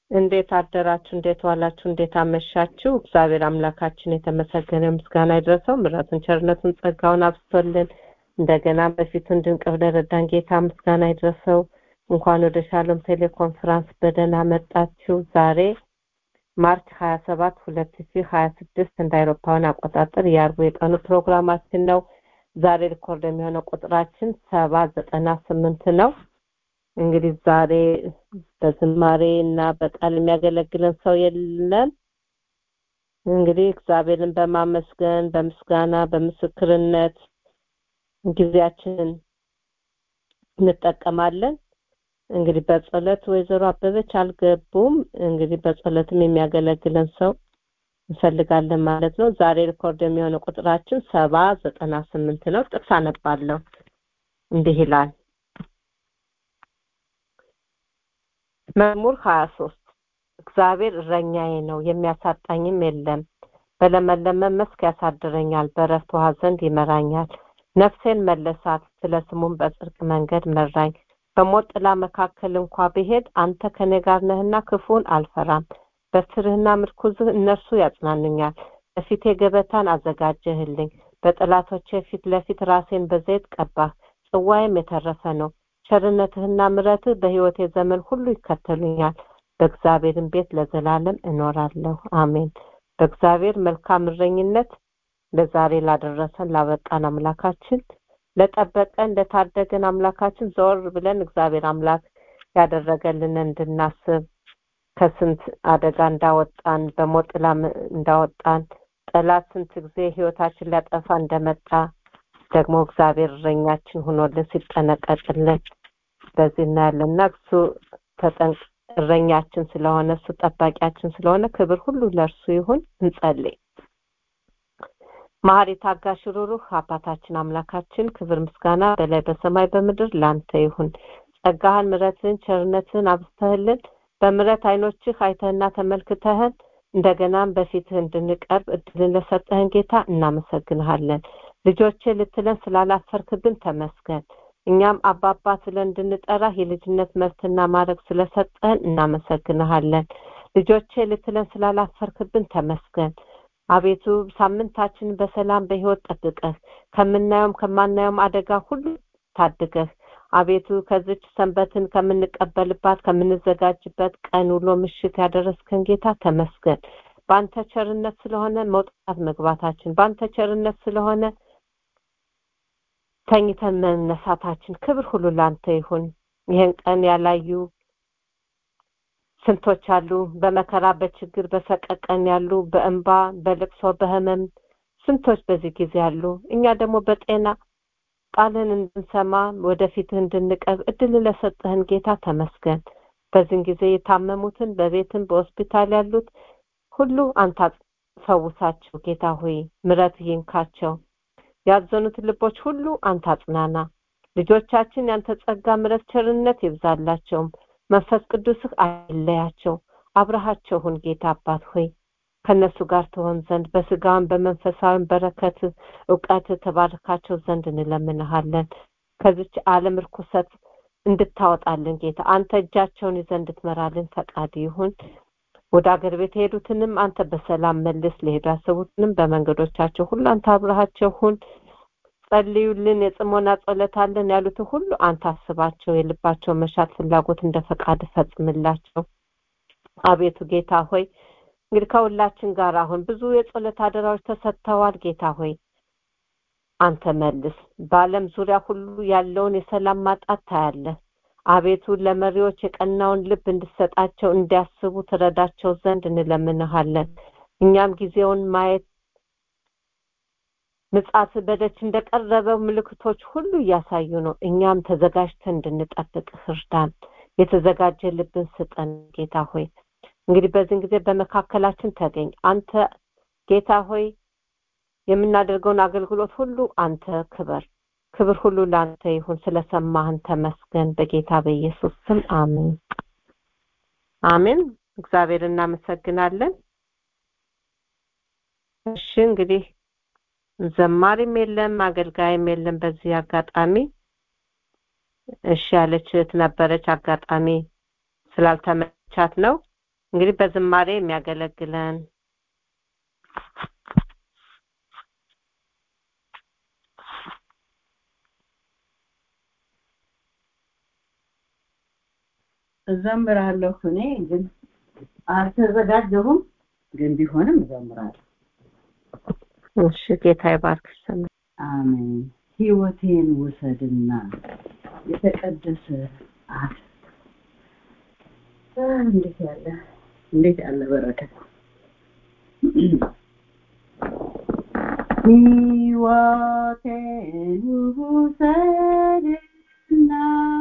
እንዴት አደራችሁ? እንዴት ዋላችሁ? እንዴት አመሻችሁ? እግዚአብሔር አምላካችን የተመሰገነ ምስጋና ይድረሰው። ምሕረቱን፣ ቸርነቱን፣ ጸጋውን አብስቶልን እንደገና በፊቱ እንድንቀርብ ለረዳን ጌታ ምስጋና ይድረሰው። እንኳን ወደ ሻሎም ቴሌኮንፈረንስ በደህና መጣችሁ። ዛሬ ማርች 27 2026 እንደ አውሮፓውያን አቆጣጠር የአርቡ የቀኑ ፕሮግራማችን ነው። ዛሬ ሪኮርድ የሚሆነው ቁጥራችን ሰባ ዘጠና ስምንት ነው። እንግዲህ ዛሬ በዝማሬ እና በቃል የሚያገለግለን ሰው የለም። እንግዲህ እግዚአብሔርን በማመስገን በምስጋና በምስክርነት ጊዜያችንን እንጠቀማለን። እንግዲህ በጸሎት ወይዘሮ አበበች አልገቡም። እንግዲህ በጸሎትም የሚያገለግለን ሰው እንፈልጋለን ማለት ነው። ዛሬ ሪኮርድ የሚሆነው ቁጥራችን ሰባ ዘጠና ስምንት ነው። ጥቅስ አነባለሁ። እንዲህ ይላል መዝሙር ሀያ ሶስት እግዚአብሔር እረኛዬ ነው የሚያሳጣኝም የለም። በለመለመ መስክ ያሳድረኛል፣ በዕረፍት ውኃ ዘንድ ይመራኛል። ነፍሴን መለሳት፣ ስለ ስሙም በጽድቅ መንገድ መራኝ። በሞት ጥላ መካከል እንኳ ብሄድ አንተ ከኔ ጋር ነህና ክፉን አልፈራም። በትርህና ምርኩዝህ እነርሱ ያጽናኑኛል። በፊቴ ገበታን አዘጋጀህልኝ፣ በጠላቶቼ ፊት ለፊት ራሴን በዘይት ቀባህ። ጽዋዬም የተረፈ ነው። ቸርነትህና ምረትህ በሕይወቴ ዘመን ሁሉ ይከተሉኛል። በእግዚአብሔርም ቤት ለዘላለም እኖራለሁ። አሜን። በእግዚአብሔር መልካም እረኝነት ለዛሬ ላደረሰን ላበቃን አምላካችን ለጠበቀን ለታደገን አምላካችን ዘወር ብለን እግዚአብሔር አምላክ ያደረገልን እንድናስብ ከስንት አደጋ እንዳወጣን በሞት ጥላ እንዳወጣን ጠላት ስንት ጊዜ ህይወታችን ሊያጠፋ እንደመጣ ደግሞ እግዚአብሔር እረኛችን ሆኖልን ሲጠነቀቅልን በዚህ እናያለን እና እሱ ተጠንቅ እረኛችን ስለሆነ እሱ ጠባቂያችን ስለሆነ ክብር ሁሉ ለእርሱ ይሁን። እንጸልይ። መሐሪ ታጋሽ ሩሩህ አባታችን አምላካችን ክብር ምስጋና በላይ በሰማይ በምድር ላንተ ይሁን። ጸጋህን፣ ምረትህን፣ ቸርነትህን አብስተህልን በምረት አይኖችህ አይተህና ተመልክተህን እንደገናም በፊትህ እንድንቀርብ እድልን ለሰጠህን ጌታ እናመሰግንሃለን። ልጆቼ ልትለን ስላላፈርክብን ተመስገን። እኛም አባባ ስለን እንድንጠራህ የልጅነት መብትና ማድረግ ስለሰጠህን እናመሰግንሃለን። ልጆቼ ልትለን ስላላፈርክብን ተመስገን። አቤቱ ሳምንታችንን በሰላም በህይወት ጠብቀህ ከምናየውም ከማናየውም አደጋ ሁሉ ታድገህ አቤቱ ከዚች ሰንበትን ከምንቀበልባት ከምንዘጋጅበት ቀን ውሎ ምሽት ያደረስከን ጌታ ተመስገን። በአንተ ቸርነት ስለሆነ መውጣት መግባታችን፣ በአንተ ቸርነት ስለሆነ ተኝተን መነሳታችን፣ ክብር ሁሉ ላንተ ይሁን። ይህን ቀን ያላዩ ስንቶች አሉ፣ በመከራ በችግር በሰቀቀን ያሉ፣ በእንባ በልቅሶ በህመም ስንቶች በዚህ ጊዜ አሉ። እኛ ደግሞ በጤና ቃልህን እንድንሰማ ወደፊትህ እንድንቀርብ እድል ለሰጠህን ጌታ ተመስገን። በዚህን ጊዜ የታመሙትን በቤትም በሆስፒታል ያሉት ሁሉ አንተ ፈውሳቸው ጌታ ሆይ ምረት ይንካቸው። ያዘኑትን ልቦች ሁሉ አንተ አጽናና። ልጆቻችን ያንተ ጸጋ፣ ምረት፣ ቸርነት ይብዛላቸውም። መንፈስ ቅዱስህ አይለያቸው። አብረሃቸው ሁን ጌታ አባት ሆይ ከነሱ ጋር ትሆን ዘንድ በስጋም በመንፈሳዊም በረከት እውቀት ተባርካቸው ዘንድ እንለምንሃለን። ከዚች ዓለም ርኩሰት እንድታወጣልን ጌታ አንተ እጃቸውን ይዘህ እንድትመራልን ፈቃድ ይሁን። ወደ አገር ቤት የሄዱትንም አንተ በሰላም መልስ። ለሄዱ ያሰቡትንም በመንገዶቻቸው ሁሉ አንተ አብረሃቸው ሁን። ጸልዩልን፣ የጽሞና ጸሎት አለን ያሉትን ሁሉ አንተ አስባቸው። የልባቸው መሻት ፍላጎት እንደ ፈቃድ ፈጽምላቸው። አቤቱ ጌታ ሆይ እንግዲህ ከሁላችን ጋር አሁን ብዙ የጸሎት አደራዎች ተሰጥተዋል። ጌታ ሆይ አንተ መልስ። በዓለም ዙሪያ ሁሉ ያለውን የሰላም ማጣት ታያለህ። አቤቱ ለመሪዎች የቀናውን ልብ እንድሰጣቸው እንዲያስቡ ትረዳቸው ዘንድ እንለምንሃለን። እኛም ጊዜውን ማየት ምጽአት በደጅ እንደቀረበው ምልክቶች ሁሉ እያሳዩ ነው። እኛም ተዘጋጅተን እንድንጠብቅህ እርዳን። የተዘጋጀ ልብን ስጠን ጌታ ሆይ እንግዲህ በዚህን ጊዜ በመካከላችን ተገኝ። አንተ ጌታ ሆይ የምናደርገውን አገልግሎት ሁሉ አንተ ክበር። ክብር ሁሉ ለአንተ ይሁን። ስለሰማህን ተመስገን። በጌታ በኢየሱስ ስም አሜን አሜን። እግዚአብሔር እናመሰግናለን። እሺ እንግዲህ ዘማሪም የለም አገልጋይም የለም። በዚህ አጋጣሚ እሺ ያለች እህት ነበረች። አጋጣሚ ስላልተመቻት ነው። እንግዲህ በዝማሬ የሚያገለግለን እዘምራለሁ እኔ ግን አልተዘጋጀሁም ግን ቢሆንም እዘምራለሁ እሺ ጌታ ይባርክሽ ሰማ አሜን ህይወቴን ውሰድና የተቀደሰ አፍ እንዴት ያለ እንዴት ያለ በረከት ህይወቴን ውሰድና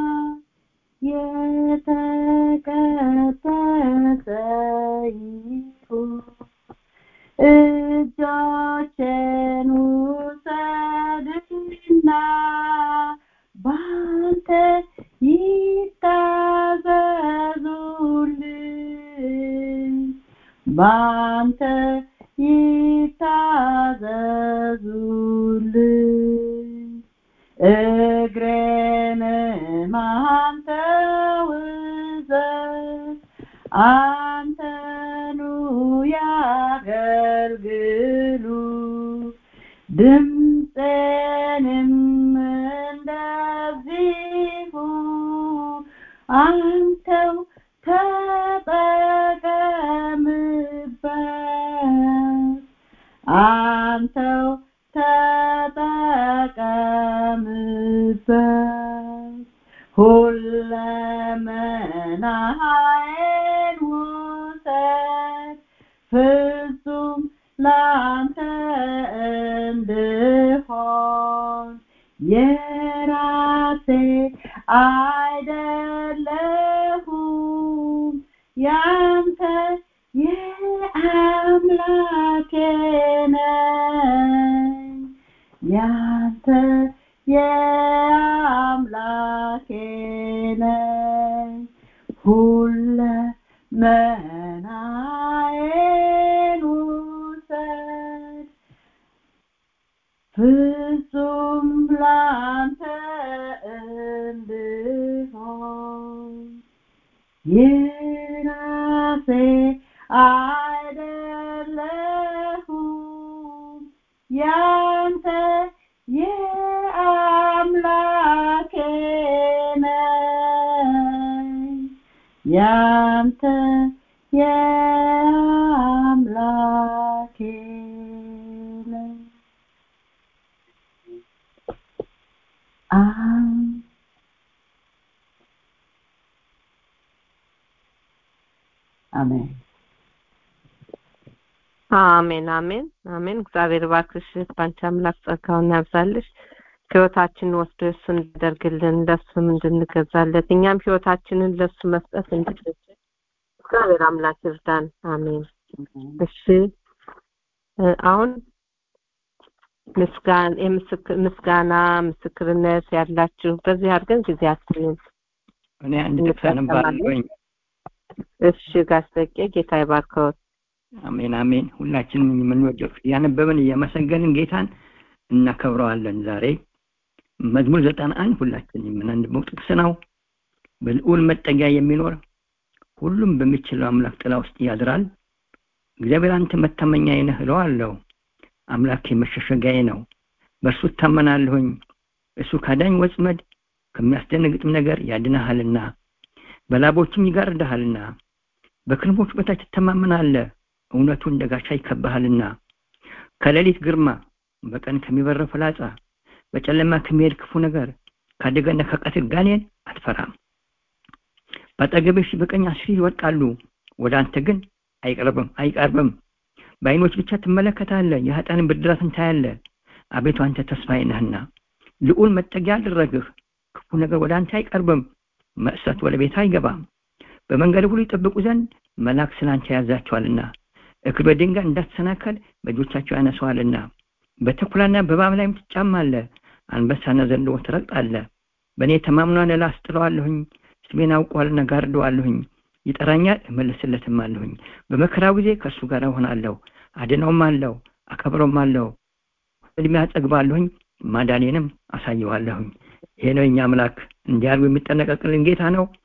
የተቀደሰ ይሁን እጆቼን ውሰድና ባንተ ይታዘዙልኝ ባንተ ይታዘዙልኝ እግሬንም አንተ ውሰድ አንተኑ ያገልግሉ ድምፄንም እንደዚሁ አንተው ተጠቀምበት አንተው ተጠቀምበት ሁለመናዬን ውሰድ ፍጹም ላንተ እንድሆን የራሴ አይደለሁም ያንተ የአምላኬ ነኝ ያንተ የአምላኬ ነኝ ሁለመናዬን ውሰድ ፍጹም ላንተ እንድሆን የራሴ አይደለሁም ያንተ የአምላኬ ነኝ ያንተ የአምላኬ ነኝ አሜን አሜን አሜን አሜን አሜን እግዚአብሔር ባርክሽ ባንቺ አምላክ ጸጋውን ያብዛልሽ ህይወታችንን ወስዶ እሱ እንዲያደርግልን ለሱም እንድንገዛለት እኛም ህይወታችንን ለሱ መስጠት እንድንችል እግዚአብሔር አምላክ ይርዳን አሜን እሺ እ አሁን ምስጋና ምስጋና ምስክርነት ያላችሁ በዚህ አድርገን ጊዜያችንን እኔ አንድ ጥቅስ አነባለሁኝ እሺ ጋሽ በቄ ጌታ ይባርከዎት አሜን አሜን ሁላችንም የምንወደው ያነበብን እያመሰገንን ጌታን እናከብረዋለን ዛሬ መዝሙር ዘጠና አንድ ሁላችን የምናንበው ጥቅስ ነው በልዑል መጠጊያ የሚኖር ሁሉም በሚችለው አምላክ ጥላ ውስጥ ያድራል እግዚአብሔር አንተ መታመኛዬ ነህ እለዋለሁ አምላኬ መሸሸጊያዬ ነው በእርሱ እታመናለሁኝ እሱ ካዳኝ ወጥመድ ከሚያስደነግጥም ነገር ያድነሃልና በላቦችም ይጋርድሃልና በክንፎች በታች ትተማመናለህ እውነቱ እንደ ጋሻ ይከብሃልና ከሌሊት ግርማ በቀን ከሚበረው ፍላጻ በጨለማ ከሚሄድ ክፉ ነገር ከአደጋና ከቀትር ጋኔን አትፈራም በአጠገብሽ በቀኝ አስር ይወድቃሉ ወደ አንተ ግን አይቀርብም አይቀርብም በአይኖች ብቻ ትመለከታለህ የኃጢአንን ብድራትን ታያለህ አቤቱ አንተ ተስፋዬ ነህና ልዑል መጠጊያ አደረግህ ክፉ ነገር ወደ አንተ አይቀርብም መእሰት ወደ ቤት አይገባም በመንገድ ሁሉ ይጠብቁ ዘንድ መልአክ ስላንተ ያዛቸዋልና እግር በድንጋይ እንዳትሰናከል በእጆቻቸው ያነሰዋልና በተኩላና በእባብ ላይም ትጫማለህ አንበሳና ዘንዶ ትረግጣለህ በእኔ ተማምኗን እላስጥለዋለሁኝ ስሜን አውቀዋልና ጋርደዋለሁኝ ይጠራኛል እመልስለትም አለሁኝ በመከራው ጊዜ ከእሱ ጋር እሆናለሁ አድነውም አለው አከብረውም አለው እድሜ አጠግባለሁኝ ማዳኔንም አሳየዋለሁኝ ይሄ ነው የኛ አምላክ እንዲያርጉ የሚጠነቀቅልን ጌታ ነው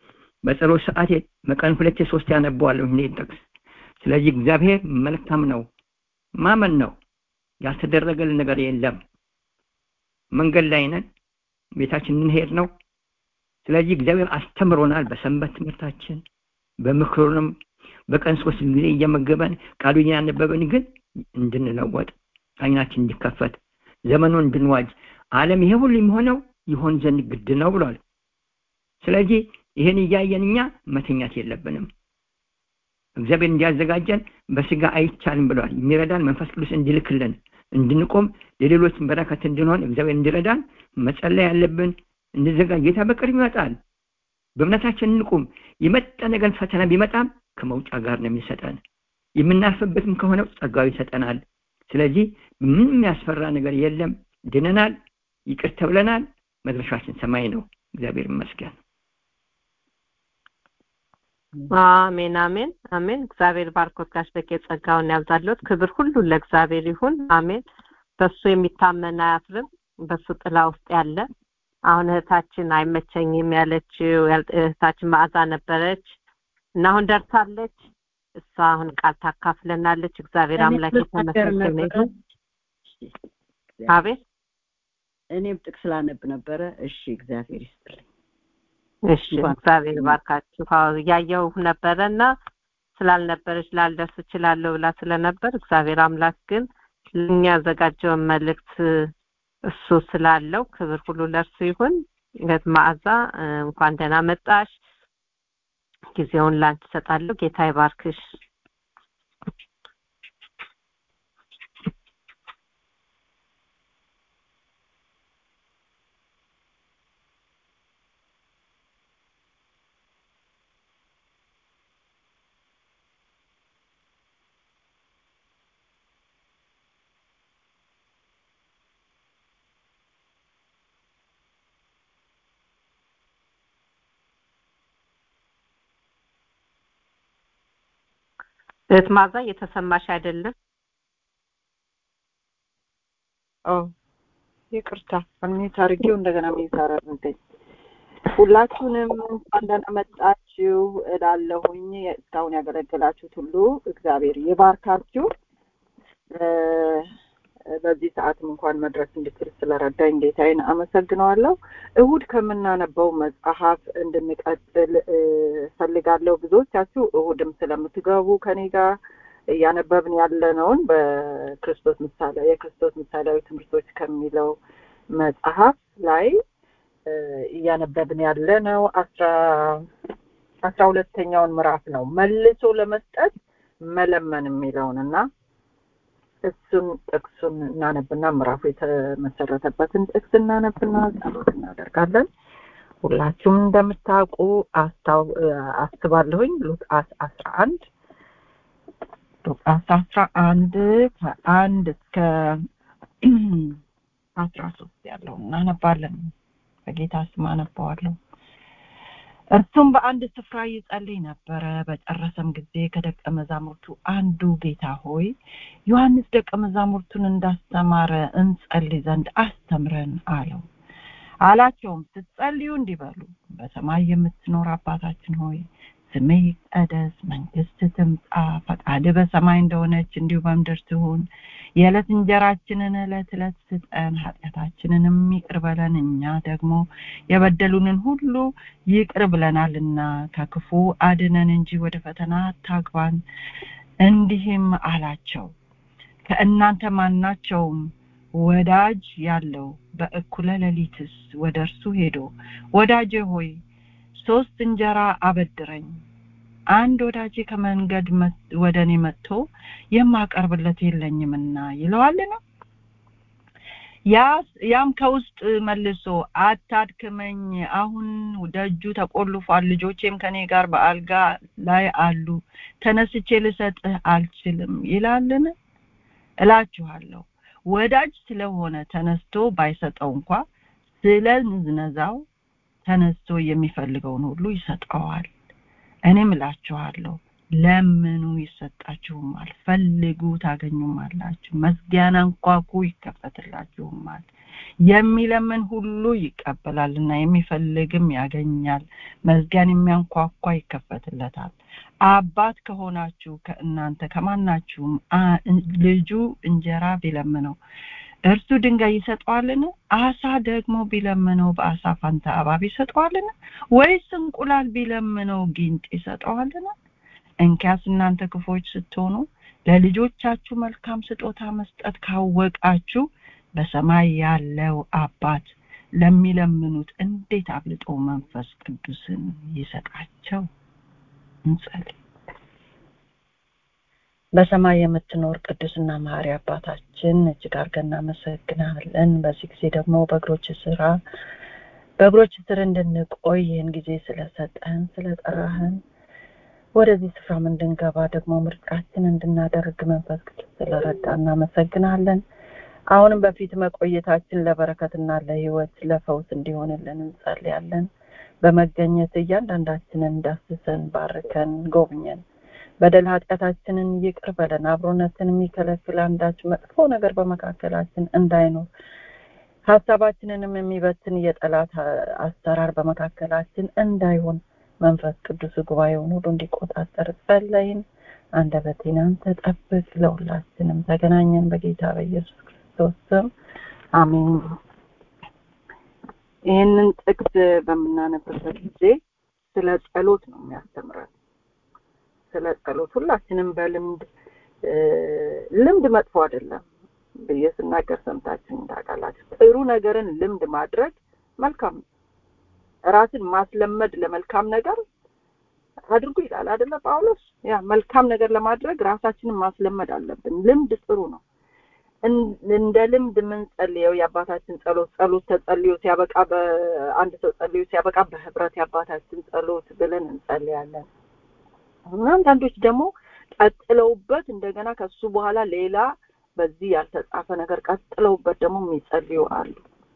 በጸሎት ሰዓቴ በቀን ሁለቴ ሶስት ያነበዋለሁ ይህን ጥቅስ ስለዚህ እግዚአብሔር መልካም ነው ማመን ነው ያልተደረገልን ነገር የለም መንገድ ላይ ነን ቤታችን እንሄድ ነው ስለዚህ እግዚአብሔር አስተምሮናል በሰንበት ትምህርታችን በምክሩንም በቀን ሶስት ጊዜ እየመገበን ቃሉ እያነበበን ግን እንድንለወጥ አይናችን እንዲከፈት ዘመኑን እንድንዋጅ ዓለም ይሄ ሁሉ የሚሆነው ይሆን ዘንድ ግድ ነው ብሏል ስለዚህ ይህን እያየን እኛ መተኛት የለብንም እግዚአብሔር እንዲያዘጋጀን በስጋ አይቻልም ብሏል የሚረዳን መንፈስ ቅዱስ እንዲልክልን እንድንቆም ለሌሎች በረከት እንድንሆን እግዚአብሔር እንዲረዳን መጸለይ ያለብን እንዘጋጅ ጌታ በቅርብ ይመጣል በእምነታችን እንቁም የመጣ ነገር ፈተና ቢመጣም ከመውጫ ጋር ነው የሚሰጠን የምናርፍበትም ከሆነ ጸጋው ይሰጠናል ስለዚህ ምንም የሚያስፈራ ነገር የለም ድነናል ይቅር ተብለናል መድረሻችን ሰማይ ነው እግዚአብሔር ይመስገን አሜን አሜን አሜን እግዚአብሔር ባርኮት ጋሽ በቄ ጸጋውን ያብዛለት ክብር ሁሉ ለእግዚአብሔር ይሁን አሜን በሱ የሚታመን አያፍርም በሱ ጥላ ውስጥ ያለ አሁን እህታችን አይመቸኝም ያለችው እህታችን መዓዛ ነበረች እና አሁን ደርሳለች እሷ አሁን ቃል ታካፍለናለች እግዚአብሔር አምላክ የተመሰገነ ይሁን አቤት እኔም ጥቅስ ላነብ ነበረ እሺ እግዚአብሔር ይስጥልኝ እሺ እግዚአብሔር ባርካችሁ እያየው ነበረ እና ስላልነበረች ላልደርስ እችላለሁ ብላ ስለነበር እግዚአብሔር አምላክ ግን ለእኛ ያዘጋጀውን መልእክት እሱ ስላለው ክብር ሁሉ ለእርሱ ይሁን እህት መዓዛ እንኳን ደህና መጣሽ ጊዜውን ላንቺ ሰጣለሁ ጌታ ይባርክሽ እህት ማዛ እየተሰማሽ አይደለም ኦ ይቅርታ ሚት አድርጌው እንደገና ሚት አደረገኝ ሁላችሁንም እንኳን ደህና መጣችሁ እላለሁኝ እስካሁን ያገለገላችሁት ሁሉ እግዚአብሔር ይባርካችሁ በዚህ ሰዓትም እንኳን መድረስ እንድችል ስለረዳኝ ጌታዬን አመሰግነዋለሁ እሁድ ከምናነበው መጽሐፍ እንድንቀጥል ፈልጋለሁ ብዙዎቻችሁ እሁድም ስለምትገቡ ከኔ ጋር እያነበብን ያለነውን በክርስቶስ ምሳሌ የክርስቶስ ምሳሌያዊ ትምህርቶች ከሚለው መጽሐፍ ላይ እያነበብን ያለ ነው አስራ አስራ ሁለተኛውን ምዕራፍ ነው መልሶ ለመስጠት መለመን የሚለውን እና እሱን ጥቅሱን እናነብና ምዕራፉ የተመሰረተበትን ጥቅስ እናነብና ጸሎት እናደርጋለን ሁላችሁም እንደምታውቁ አስባለሁኝ ሉቃስ አስራ አንድ ሉቃስ አስራ አንድ ከአንድ እስከ አስራ ሶስት ያለው እናነባለን በጌታ ስም አነባዋለሁ እርሱም በአንድ ስፍራ ይጸልይ ነበረ በጨረሰም ጊዜ ከደቀ መዛሙርቱ አንዱ ጌታ ሆይ ዮሐንስ ደቀ መዛሙርቱን እንዳስተማረ እንጸልይ ዘንድ አስተምረን አለው አላቸውም ስትጸልዩ እንዲበሉ በሰማይ የምትኖር አባታችን ሆይ ስምህ ይቀደስ መንግስት ትምጣ ፈቃድ በሰማይ እንደሆነች እንዲሁ በምድር ትሁን የዕለት እንጀራችንን ዕለት ዕለት ስጠን ኃጢአታችንንም ይቅር በለን እኛ ደግሞ የበደሉንን ሁሉ ይቅር ብለናልና ከክፉ አድነን እንጂ ወደ ፈተና አታግባን እንዲህም አላቸው ከእናንተ ማናቸውም ወዳጅ ያለው በእኩለ ሌሊትስ ወደ እርሱ ሄዶ ወዳጄ ሆይ ሶስት እንጀራ አበድረኝ አንድ ወዳጄ ከመንገድ ወደ እኔ መጥቶ የማቀርብለት የለኝምና ይለዋልን ያም ከውስጥ መልሶ አታድክመኝ አሁን ደጁ ተቆልፏል ልጆቼም ከኔ ጋር በአልጋ ላይ አሉ ተነስቼ ልሰጥህ አልችልም ይላልን እላችኋለሁ ወዳጅ ስለሆነ ተነስቶ ባይሰጠው እንኳ ስለ ንዝነዛው ተነስቶ የሚፈልገውን ሁሉ ይሰጠዋል እኔም እላችኋለሁ ለምኑ ይሰጣችሁማል ፈልጉ ታገኙማላችሁ መዝጊያን አንኳኩ ይከፈትላችሁማል የሚለምን ሁሉ ይቀበላልና የሚፈልግም ያገኛል መዝጊያን የሚያንኳኳ ይከፈትለታል አባት ከሆናችሁ ከእናንተ ከማናችሁም ልጁ እንጀራ ቢለምነው እርሱ ድንጋይ ይሰጠዋልን አሳ ደግሞ ቢለምነው በአሳ ፋንታ እባብ ይሰጠዋልን ወይስ እንቁላል ቢለምነው ጊንጥ ይሰጠዋልን እንኪያስ እናንተ ክፎች ስትሆኑ ለልጆቻችሁ መልካም ስጦታ መስጠት ካወቃችሁ በሰማይ ያለው አባት ለሚለምኑት እንዴት አብልጦ መንፈስ ቅዱስን ይሰጣቸው እንጸልይ በሰማይ የምትኖር ቅዱስና መሐሪ አባታችን እጅግ አድርገን እናመሰግናለን በዚህ ጊዜ ደግሞ በእግሮች ስራ በእግሮች ስር እንድንቆይ ይህን ጊዜ ስለሰጠን ስለጠራህን ወደዚህ ስፍራም እንድንገባ ደግሞ ምርጫችን እንድናደርግ መንፈስ ቅዱስ ስለረዳ እናመሰግናለን አሁንም በፊት መቆየታችን ለበረከትና ለህይወት ለፈውስ እንዲሆንልን እንጸልያለን በመገኘት እያንዳንዳችንን ዳስሰን ባርከን ጎብኘን በደል ኃጢአታችንን ይቅር በለን አብሮነትን የሚከለክል አንዳች መጥፎ ነገር በመካከላችን እንዳይኖር ሀሳባችንንም የሚበትን የጠላት አሰራር በመካከላችን እንዳይሆን መንፈስ ቅዱስ ጉባኤውን ሁሉ እንዲቆጣጠር ጸለይን አንደበቴን አንተ ጠብቅ ለሁላችንም ተገናኘን በጌታ በኢየሱስ ክርስቶስ ስም አሜን ይህንን ጥቅስ በምናነብበት ጊዜ ስለ ጸሎት ነው የሚያስተምረን ስለ ጸሎት ሁላችንም በልምድ ልምድ መጥፎ አይደለም ብዬ ስናገር ሰምታችን ታውቃላችሁ ጥሩ ነገርን ልምድ ማድረግ መልካም ነው ራስን ማስለመድ ለመልካም ነገር አድርጉ ይላል አይደለ ጳውሎስ ያ መልካም ነገር ለማድረግ ራሳችንን ማስለመድ አለብን ልምድ ጥሩ ነው እንደ ልምድ የምንጸልየው የአባታችን ጸሎት ጸሎት ተጸልዮ ሲያበቃ በአንድ ሰው ጸልዮ ሲያበቃ በህብረት የአባታችን ጸሎት ብለን እንጸልያለን እና አንዳንዶች ደግሞ ቀጥለውበት እንደገና ከሱ በኋላ ሌላ በዚህ ያልተጻፈ ነገር ቀጥለውበት ደግሞ የሚጸልዩ አሉ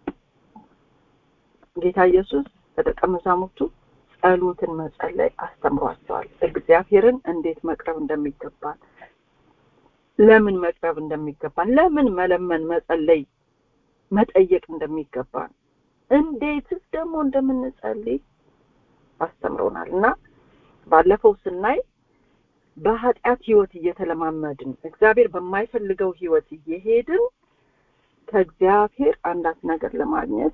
ጌታ ኢየሱስ ለደቀ መዛሙርቱ ጸሎትን መጸለይ አስተምሯቸዋል እግዚአብሔርን እንዴት መቅረብ እንደሚገባን ለምን መቅረብ እንደሚገባን ለምን መለመን መጸለይ መጠየቅ እንደሚገባን እንዴትስ ደግሞ እንደምንጸልይ አስተምሮናል እና ባለፈው ስናይ በኃጢአት ህይወት እየተለማመድን እግዚአብሔር በማይፈልገው ህይወት እየሄድን ከእግዚአብሔር አንዳች ነገር ለማግኘት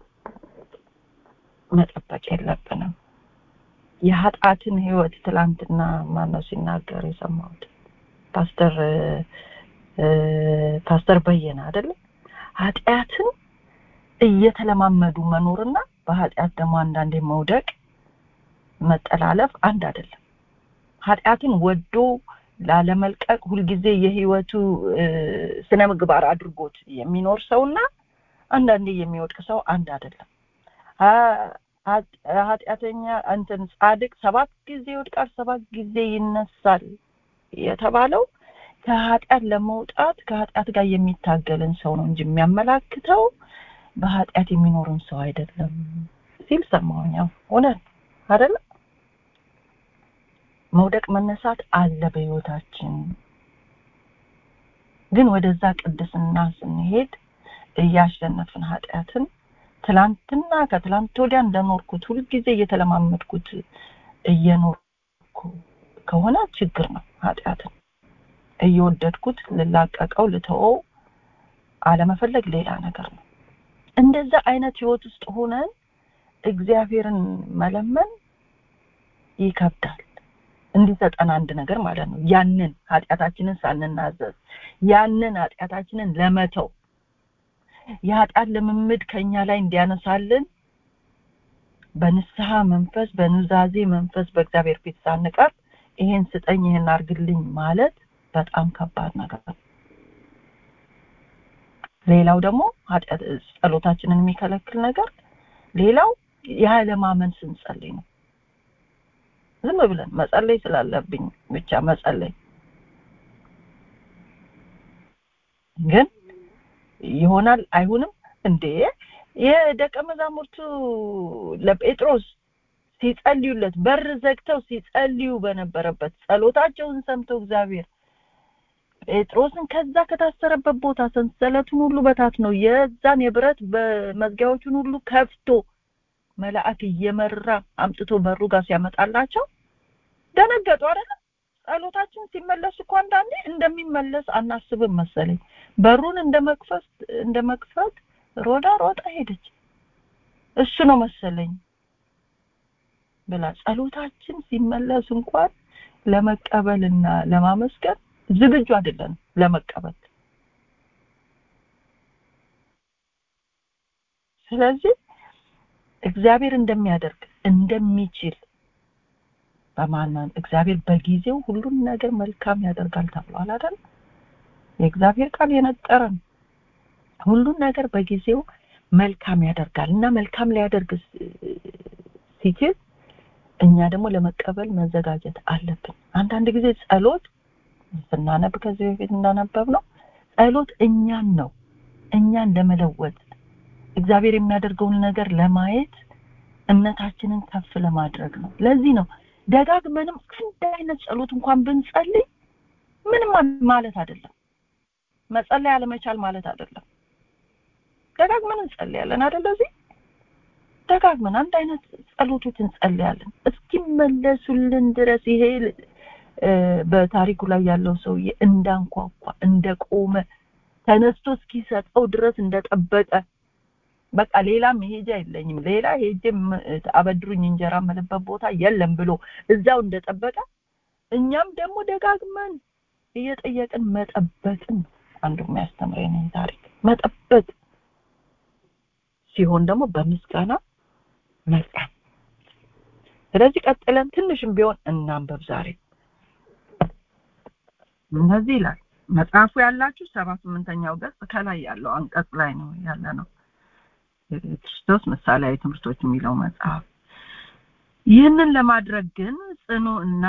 መጠበቅ የለብንም የኃጢአትን ህይወት ትላንትና ማነው ሲናገር የሰማሁት ፓስተር ፓስተር በየነ አይደለም ኃጢአትን እየተለማመዱ መኖርና በኃጢአት ደግሞ አንዳንዴ መውደቅ መጠላለፍ አንድ አይደለም ኃጢአትን ወዶ ላለመልቀቅ ሁልጊዜ የህይወቱ ስነ ምግባር አድርጎት የሚኖር ሰውና አንዳንዴ የሚወድቅ ሰው አንድ አይደለም ኃጢአተኛ እንትን ጻድቅ ሰባት ጊዜ ይወድቃል ሰባት ጊዜ ይነሳል የተባለው ከኃጢአት ለመውጣት ከኃጢአት ጋር የሚታገልን ሰው ነው እንጂ የሚያመላክተው በኃጢአት የሚኖርን ሰው አይደለም ሲል ሰማሁኝ እውነት አይደለም መውደቅ መነሳት አለ በህይወታችን ግን ወደዛ ቅድስና ስንሄድ እያሸነፍን ኃጢአትን ትላንትና ከትላንት ወዲያ እንደኖርኩት ሁልጊዜ እየተለማመድኩት እየኖርኩ ከሆነ ችግር ነው ኃጢአትን እየወደድኩት ልላቀቀው ልተወው አለመፈለግ ሌላ ነገር ነው እንደዛ አይነት ህይወት ውስጥ ሆነን እግዚአብሔርን መለመን ይከብዳል እንዲሰጠን አንድ ነገር ማለት ነው ያንን ኃጢአታችንን ሳንናዘዝ ያንን ኃጢአታችንን ለመተው የኃጢአት ልምምድ ከኛ ላይ እንዲያነሳልን በንስሐ መንፈስ በኑዛዜ መንፈስ በእግዚአብሔር ፊት ሳንቀርብ ይሄን ስጠኝ ይሄን አርግልኝ ማለት በጣም ከባድ ነገር ነው ሌላው ደግሞ ኃጢአት ጸሎታችንን የሚከለክል ነገር ሌላው ያለማመን ስንጸልይ ነው ዝም ብለን መጸለይ ስላለብኝ ብቻ መጸለይ ግን ይሆናል አይሆንም እንዴ የደቀ መዛሙርቱ ለጴጥሮስ ሲጸልዩለት በር ዘግተው ሲጸልዩ በነበረበት ጸሎታቸውን ሰምቶ እግዚአብሔር ጴጥሮስን ከዛ ከታሰረበት ቦታ ሰንሰለቱን ሁሉ በታት ነው የዛን የብረት መዝጊያዎቹን ሁሉ ከፍቶ መልአክ እየመራ አምጥቶ በሩ ጋር ሲያመጣላቸው ደነገጡ አይደለም ጸሎታችን ሲመለስ እኮ አንዳንዴ እንደሚመለስ አናስብም መሰለኝ በሩን እንደ መክፈት እንደ መክፈት ሮዳ ሮጣ ሄደች እሱ ነው መሰለኝ ብላ ጸሎታችን ሲመለስ እንኳን ለመቀበልና ለማመስገን ዝግጁ አይደለን ለመቀበል ስለዚህ እግዚአብሔር እንደሚያደርግ እንደሚችል በማመን እግዚአብሔር በጊዜው ሁሉን ነገር መልካም ያደርጋል ተብሏል አይደል የእግዚአብሔር ቃል የነጠረን ሁሉን ነገር በጊዜው መልካም ያደርጋል እና መልካም ሊያደርግ ሲችል እኛ ደግሞ ለመቀበል መዘጋጀት አለብን አንዳንድ ጊዜ ጸሎት ስናነብ ከዚህ በፊት እንዳነበብ ነው ጸሎት እኛን ነው እኛን ለመለወጥ እግዚአብሔር የሚያደርገውን ነገር ለማየት እምነታችንን ከፍ ለማድረግ ነው ለዚህ ነው ደጋግመንም አንድ አይነት ጸሎት እንኳን ብንጸልይ ምንም ማለት አይደለም መጸለይ አለመቻል ማለት አይደለም ደጋግመን እንጸልያለን አይደል እዚህ ደጋግመን አንድ አይነት ጸሎቶች እንጸልያለን እስኪመለሱልን ድረስ ይሄ በታሪኩ ላይ ያለው ሰውዬ እንዳንኳኳ እንደቆመ ተነስቶ እስኪሰጠው ድረስ እንደጠበቀ በቃ ሌላ መሄጃ የለኝም ሌላ ሄጄ አበድሩኝ እንጀራ ምልበት ቦታ የለም ብሎ እዛው እንደጠበቀ እኛም ደግሞ ደጋግመን እየጠየቅን መጠበቅን አንዱ የሚያስተምረን ታሪክ መጠበቅ ሲሆን ደግሞ በምስጋና መጣን ስለዚህ ቀጥለን ትንሽም ቢሆን እናንበብ ዛሬ እነዚህ ይላል መጽሐፉ ያላችሁ ሰባ ስምንተኛው ገጽ ከላይ ያለው አንቀጽ ላይ ነው ያለ ነው ክርስቶስ ምሳሌያዊ ትምህርቶች የሚለው መጽሐፍ ይህንን ለማድረግ ግን ጽኑ እና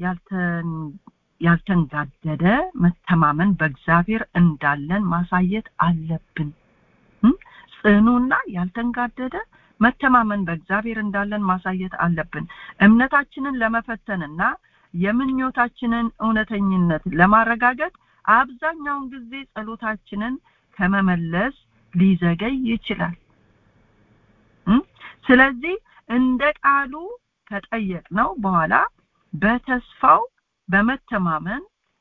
ያልተንጋደደ መተማመን በእግዚአብሔር እንዳለን ማሳየት አለብን ጽኑና ያልተንጋደደ መተማመን በእግዚአብሔር እንዳለን ማሳየት አለብን እምነታችንን ለመፈተንና የምኞታችንን እውነተኝነት ለማረጋገጥ አብዛኛውን ጊዜ ጸሎታችንን ከመመለስ ሊዘገይ ይችላል ስለዚህ እንደ ቃሉ ከጠየቅነው በኋላ በተስፋው በመተማመን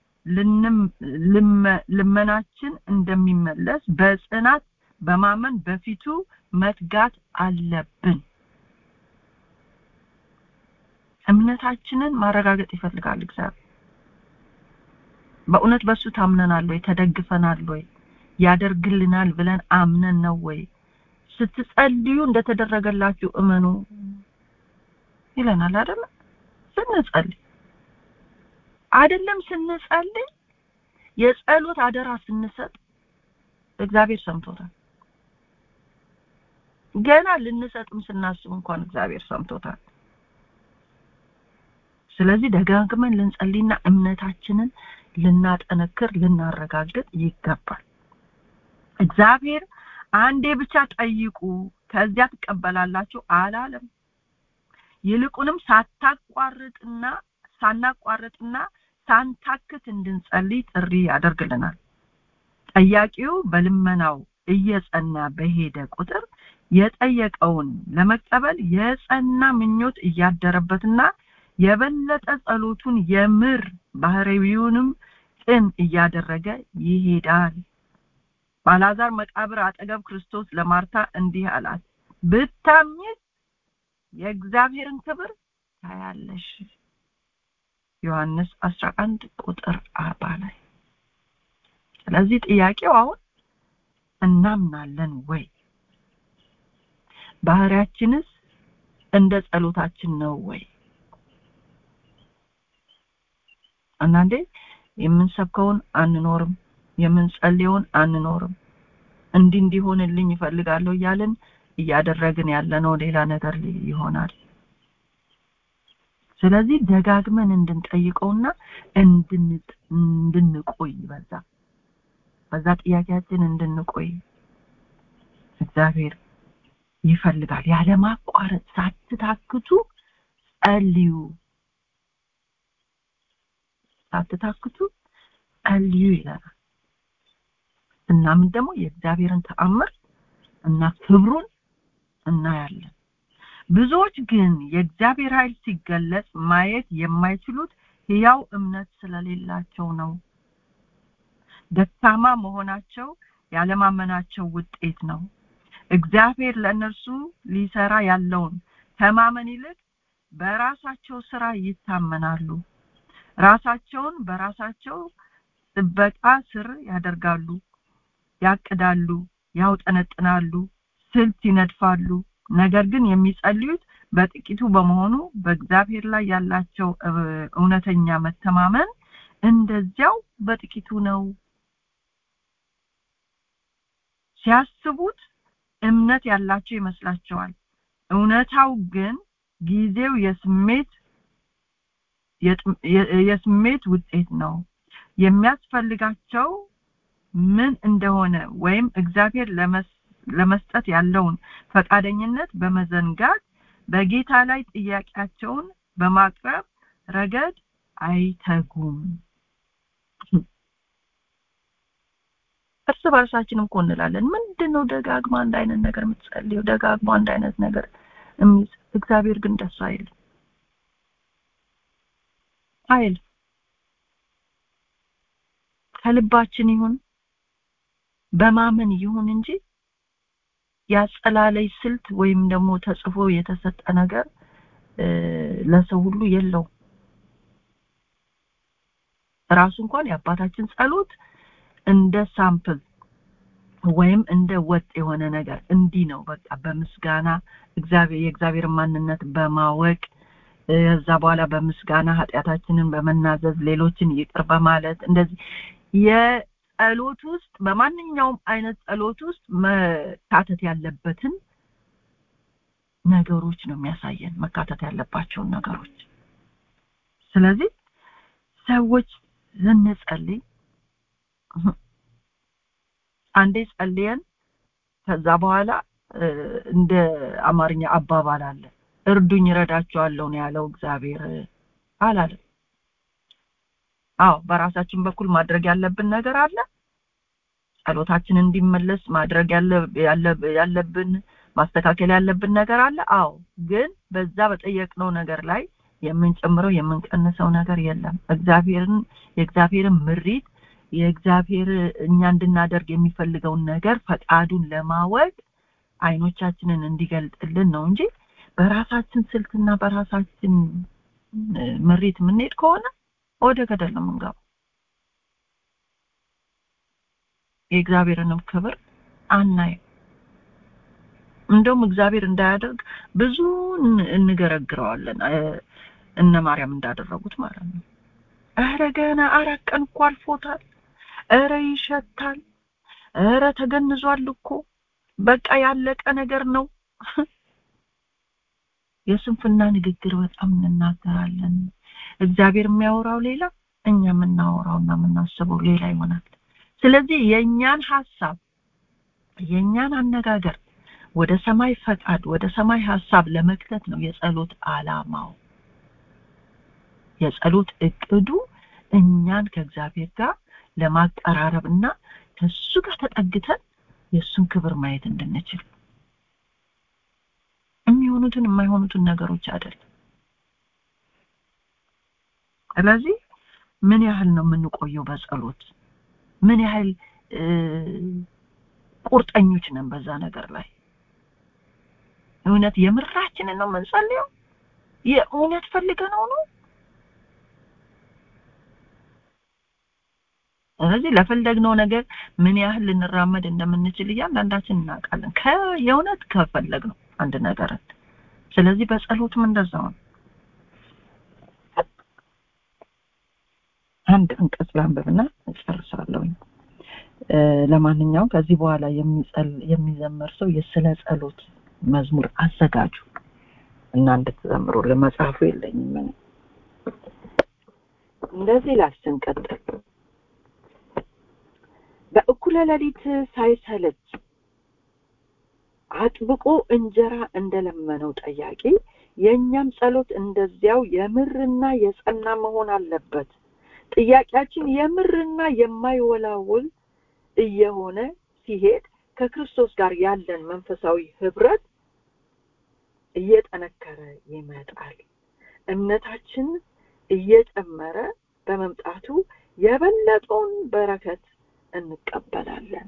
ልመናችን እንደሚመለስ በጽናት በማመን በፊቱ መትጋት አለብን እምነታችንን ማረጋገጥ ይፈልጋል እግዚአብሔር በእውነት በሱ ታምነናል ወይ ተደግፈናል ወይ ያደርግልናል ብለን አምነን ነው ወይ ስትጸልዩ እንደተደረገላችሁ እመኑ ይለናል አይደል ስንጸልይ አይደለም ስንጸልይ የጸሎት አደራ ስንሰጥ እግዚአብሔር ሰምቶታል ገና ልንሰጥም ስናስብ እንኳን እግዚአብሔር ሰምቶታል ስለዚህ ደጋግመን ልንጸልይና እምነታችንን ልናጠነክር ልናረጋግጥ ይገባል እግዚአብሔር አንዴ ብቻ ጠይቁ ከዚያ ትቀበላላችሁ አላለም ይልቁንም ሳታቋርጥና ሳናቋርጥና ሳንታክት እንድንጸልይ ጥሪ ያደርግልናል ጠያቂው በልመናው እየጸና በሄደ ቁጥር የጠየቀውን ለመቀበል የጸና ምኞት እያደረበትና የበለጠ ጸሎቱን የምር ባህሪዊውንም ቅን እያደረገ ይሄዳል ባላዛር መቃብር አጠገብ ክርስቶስ ለማርታ እንዲህ አላት ብታምኚ የእግዚአብሔርን ክብር ታያለሽ ዮሐንስ 11 ቁጥር 40 ላይ ስለዚህ ጥያቄው አሁን እናምናለን ወይ ባህሪያችንስ እንደ ጸሎታችን ነው ወይ አንዳንዴ የምንሰብከውን አንኖርም የምንጸልየውን አንኖርም እንዲህ እንዲሆንልኝ ይፈልጋለሁ እያልን እያደረግን ያለነው ሌላ ነገር ይሆናል ስለዚህ ደጋግመን እንድንጠይቀውና እንድንቆይ በዛ በዛ ጥያቄያችን እንድንቆይ እግዚአብሔር ይፈልጋል ያለማቋረጥ ሳትታክቱ ጸልዩ ሳትታክቱ ጸልዩ ይለናል እናምን ደግሞ የእግዚአብሔርን ተአምር እና ክብሩን እናያለን ብዙዎች ግን የእግዚአብሔር ኃይል ሲገለጽ ማየት የማይችሉት ሕያው እምነት ስለሌላቸው ነው ደካማ መሆናቸው ያለማመናቸው ውጤት ነው እግዚአብሔር ለእነርሱ ሊሰራ ያለውን ከማመን ይልቅ በራሳቸው ስራ ይታመናሉ ራሳቸውን በራሳቸው ጥበቃ ስር ያደርጋሉ ያቅዳሉ ያውጠነጥናሉ ስልት ይነድፋሉ ነገር ግን የሚጸልዩት በጥቂቱ በመሆኑ በእግዚአብሔር ላይ ያላቸው እውነተኛ መተማመን እንደዚያው በጥቂቱ ነው ሲያስቡት እምነት ያላቸው ይመስላቸዋል እውነታው ግን ጊዜው የስሜት የስሜት ውጤት ነው የሚያስፈልጋቸው ምን እንደሆነ ወይም እግዚአብሔር ለመስጠት ያለውን ፈቃደኝነት በመዘንጋት በጌታ ላይ ጥያቄያቸውን በማቅረብ ረገድ አይተጉም እርስ በርሳችን እኮ እንላለን ምንድን ነው ደጋግማ አንድ አይነት ነገር የምትጸልየው ደጋግማ አንድ አይነት ነገር እግዚአብሔር ግን ደስ አይል አይል ከልባችን ይሁን በማመን ይሁን እንጂ ያጸላለይ ስልት ወይም ደግሞ ተጽፎ የተሰጠ ነገር ለሰው ሁሉ የለው ራሱ እንኳን የአባታችን ጸሎት እንደ ሳምፕል ወይም እንደ ወጥ የሆነ ነገር እንዲህ ነው በቃ በምስጋና እግዚአብሔር የእግዚአብሔር ማንነት በማወቅ ከዛ በኋላ በምስጋና ኃጢአታችንን በመናዘዝ ሌሎችን ይቅር በማለት እንደዚህ የጸሎት ውስጥ በማንኛውም አይነት ጸሎት ውስጥ መካተት ያለበትን ነገሮች ነው የሚያሳየን መካተት ያለባቸውን ነገሮች ስለዚህ ሰዎች ስንጸልይ አንዴ ጸልየን ከዛ በኋላ እንደ አማርኛ አባባል አለ እርዱኝ ረዳቸዋለሁ ነው ያለው እግዚአብሔር አላለም አዎ በራሳችን በኩል ማድረግ ያለብን ነገር አለ ጸሎታችን እንዲመለስ ማድረግ ያለብን ማስተካከል ያለብን ነገር አለ አዎ ግን በዛ በጠየቅነው ነገር ላይ የምንጨምረው የምንቀንሰው ነገር የለም እግዚአብሔርን የእግዚአብሔርን ምሪት የእግዚአብሔር እኛ እንድናደርግ የሚፈልገውን ነገር ፈቃዱን ለማወቅ አይኖቻችንን እንዲገልጥልን ነው እንጂ በራሳችን ስልትና በራሳችን ምሪት የምንሄድ ከሆነ ወደ ገደል ነው የምንገባው የእግዚአብሔርንም ክብር አናይም እንደውም እግዚአብሔር እንዳያደርግ ብዙ እንገረግረዋለን እነ ማርያም እንዳደረጉት ማለት ነው እረ ገና አራት ቀን እኮ አልፎታል እረ ይሸታል እረ ተገንዟል እኮ በቃ ያለቀ ነገር ነው የስንፍና ንግግር በጣም እንናገራለን እግዚአብሔር የሚያወራው ሌላ እኛ የምናወራውና የምናስበው ሌላ ይሆናል ስለዚህ የእኛን ሀሳብ የእኛን አነጋገር ወደ ሰማይ ፈቃድ ወደ ሰማይ ሀሳብ ለመክተት ነው የጸሎት አላማው የጸሎት እቅዱ እኛን ከእግዚአብሔር ጋር ለማቀራረብ እና ከሱ ጋር ተጠግተን የእሱን ክብር ማየት እንድንችል የሚሆኑትን የማይሆኑትን ነገሮች አይደለም ስለዚህ ምን ያህል ነው የምንቆየው በጸሎት ምን ያህል ቁርጠኞች ነን በዛ ነገር ላይ እውነት የምራችንን ነው የምንጸልየው የእውነት ፈልገነው ነው ስለዚህ ለፈለግነው ነገር ምን ያህል ልንራመድ እንደምንችል እያንዳንዳችን እናውቃለን የእውነት ከፈለግነው አንድ ነገርን ስለዚህ በጸሎትም እንደዛው ነው አንድ አንቀጽ ላንብብና እጨርሳለሁኝ ለማንኛውም ከዚህ በኋላ የሚዘመር ሰው የስለ ጸሎት መዝሙር አዘጋጁ እና እንድትዘምሩ ለመጽሐፉ የለኝም ምን እንደዚህ ላስንቀጥል በእኩለ ሌሊት ሳይሰለች አጥብቆ እንጀራ እንደለመነው ጠያቂ የእኛም ጸሎት እንደዚያው የምርና የጸና መሆን አለበት ጥያቄያችን የምርና የማይወላውል እየሆነ ሲሄድ ከክርስቶስ ጋር ያለን መንፈሳዊ ህብረት እየጠነከረ ይመጣል። እምነታችን እየጨመረ በመምጣቱ የበለጠውን በረከት እንቀበላለን።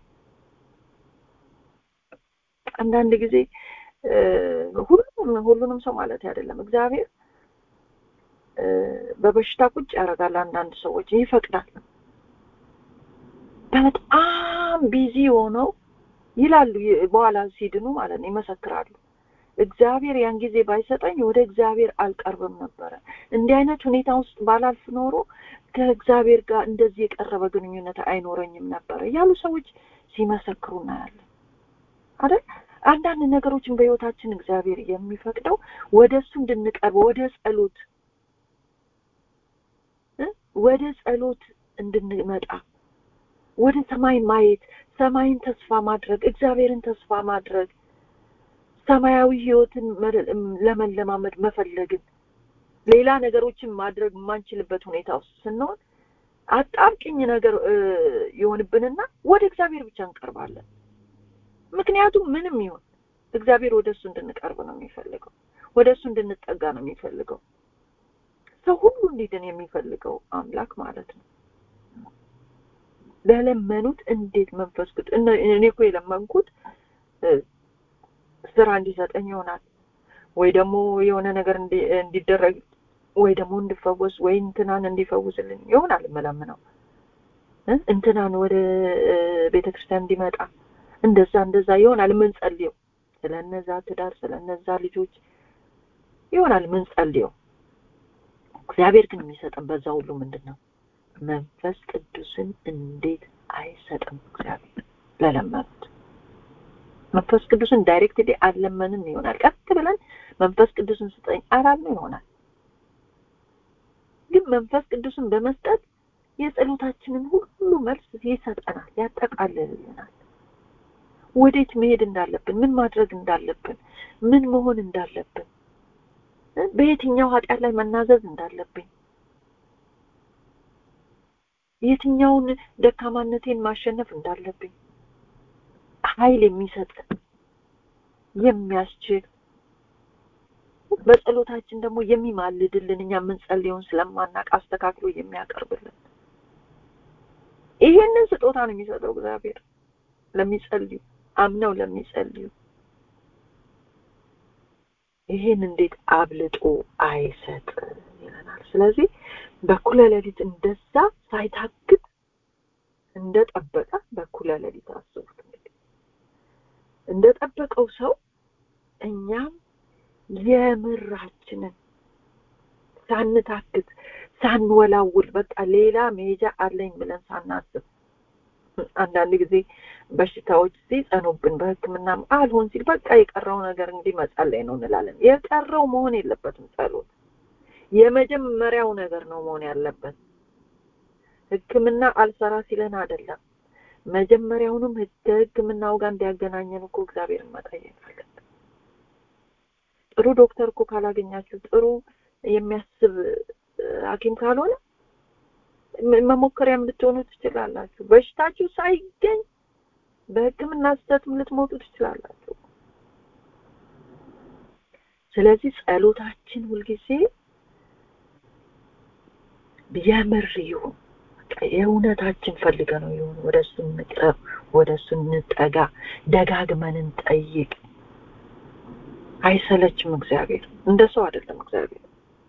አንዳንድ ጊዜ ሁሉም ሁሉንም ሰው ማለት አይደለም። እግዚአብሔር በበሽታ ቁጭ ያደርጋል። አንዳንድ ሰዎች ይፈቅዳል። በጣም ቢዚ ሆነው ይላሉ፣ በኋላ ሲድኑ ማለት ነው ይመሰክራሉ። እግዚአብሔር ያን ጊዜ ባይሰጠኝ ወደ እግዚአብሔር አልቀርብም ነበረ። እንዲህ አይነት ሁኔታ ውስጥ ባላልፍ ኖሮ ከእግዚአብሔር ጋር እንደዚህ የቀረበ ግንኙነት አይኖረኝም ነበረ ያሉ ሰዎች ሲመሰክሩ እናያለን አይደል? አንዳንድ ነገሮችን በህይወታችን እግዚአብሔር የሚፈቅደው ወደ እሱ እንድንቀርብ ወደ ጸሎት ወደ ጸሎት እንድንመጣ ወደ ሰማይ ማየት፣ ሰማይን ተስፋ ማድረግ፣ እግዚአብሔርን ተስፋ ማድረግ፣ ሰማያዊ ህይወትን ለመለማመድ መፈለግን ሌላ ነገሮችን ማድረግ የማንችልበት ሁኔታ ውስጥ ስንሆን አጣብቂኝ ነገር ይሆንብንና ወደ እግዚአብሔር ብቻ እንቀርባለን። ምክንያቱም ምንም ይሁን እግዚአብሔር ወደ እሱ እንድንቀርብ ነው የሚፈልገው፣ ወደ እሱ እንድንጠጋ ነው የሚፈልገው። ሰው ሁሉ እንዲድን የሚፈልገው አምላክ ማለት ነው። ለለመኑት እንዴት መንፈስ ቅዱስ እኔ እኮ የለመንኩት ስራ እንዲሰጠኝ ይሆናል ወይ ደግሞ የሆነ ነገር እንዲደረግ ወይ ደግሞ እንድፈወስ ወይ እንትናን እንዲፈውስልኝ ይሆናል የምለምነው እንትናን ወደ ቤተ ክርስቲያን እንዲመጣ እንደዛ እንደዛ ይሆናል የምንጸልየው ስለነዛ ትዳር ስለነዛ ልጆች ይሆናል የምንጸልየው እግዚአብሔር ግን የሚሰጠን በዛ ሁሉ ምንድን ነው መንፈስ ቅዱስን እንዴት አይሰጥም እግዚአብሔር ለለመኑት መንፈስ ቅዱስን ዳይሬክትሊ አልለመንም ይሆናል ቀጥ ብለን መንፈስ ቅዱስን ስጠኝ አላልነው ይሆናል ግን መንፈስ ቅዱስን በመስጠት የጸሎታችንን ሁሉ መልስ ይሰጠናል ያጠቃልልልናል ወዴት መሄድ እንዳለብን ምን ማድረግ እንዳለብን ምን መሆን እንዳለብን በየትኛው ኃጢአት ላይ መናዘዝ እንዳለብኝ የትኛውን ደካማነቴን ማሸነፍ እንዳለብኝ ኃይል የሚሰጥ የሚያስችል በጸሎታችን ደግሞ የሚማልድልን እኛ የምንጸልየውን ስለማናቅ አስተካክሎ የሚያቀርብልን ይሄንን ስጦታ ነው የሚሰጠው እግዚአብሔር ለሚጸልዩ አምነው ለሚጸልዩ ይሄን እንዴት አብልጦ አይሰጥ ይለናል ስለዚህ በኩለ ሌሊት እንደዛ ሳይታክት እንደጠበቀ በኩለ ሌሊት አስቡት እንግዲህ እንደጠበቀው ሰው እኛም የምራችንን ሳንታክት ሳንወላውል በቃ ሌላ መሄጃ አለኝ ብለን ሳናስብ አንዳንድ ጊዜ በሽታዎች ሲጸኑብን በህክምና አልሆን ሲል በቃ የቀረው ነገር እንግዲህ መጸለይ ነው እንላለን የቀረው መሆን የለበትም ጸሎት የመጀመሪያው ነገር ነው መሆን ያለበት ህክምና አልሰራ ሲለን አይደለም መጀመሪያውንም ከህክምናው ጋር እንዲያገናኘን እኮ እግዚአብሔርን መጠየቅ አለብን ጥሩ ዶክተር እኮ ካላገኛችሁ ጥሩ የሚያስብ ሀኪም ካልሆነ መሞከሪያም ልትሆኑ ትችላላችሁ በሽታችሁ ሳይገኝ በህክምና ስህተትም ልትሞቱ ትችላላችሁ ስለዚህ ጸሎታችን ሁልጊዜ የምር ይሁን የእውነታችን ፈልገ ነው ይሁን ወደ እሱ እንቅረብ ወደ እሱ እንጠጋ ደጋግመን እንጠይቅ አይሰለችም እግዚአብሔር እንደ ሰው አይደለም እግዚአብሔር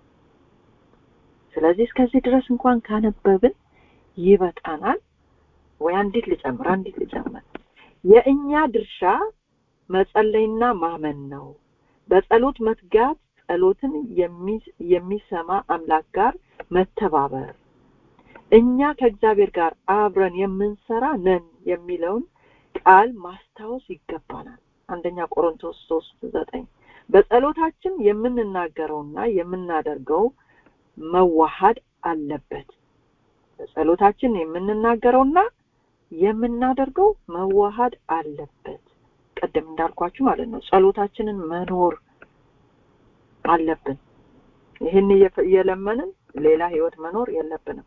ስለዚህ እስከዚህ ድረስ እንኳን ካነበብን ይበቃናል ወይ አንዲት ልጨምር አንዲት ልጨምር የእኛ ድርሻ መጸለይና ማመን ነው በጸሎት መትጋት ጸሎትን የሚሰማ አምላክ ጋር መተባበር እኛ ከእግዚአብሔር ጋር አብረን የምንሰራ ነን የሚለውን ቃል ማስታወስ ይገባናል አንደኛ ቆሮንቶስ ሶስት ዘጠኝ በጸሎታችን የምንናገረውና የምናደርገው መዋሃድ አለበት በጸሎታችን የምንናገረውና የምናደርገው መዋሃድ አለበት ቀደም እንዳልኳችሁ ማለት ነው ጸሎታችንን መኖር አለብን ይህን እየለመንን ሌላ ህይወት መኖር የለብንም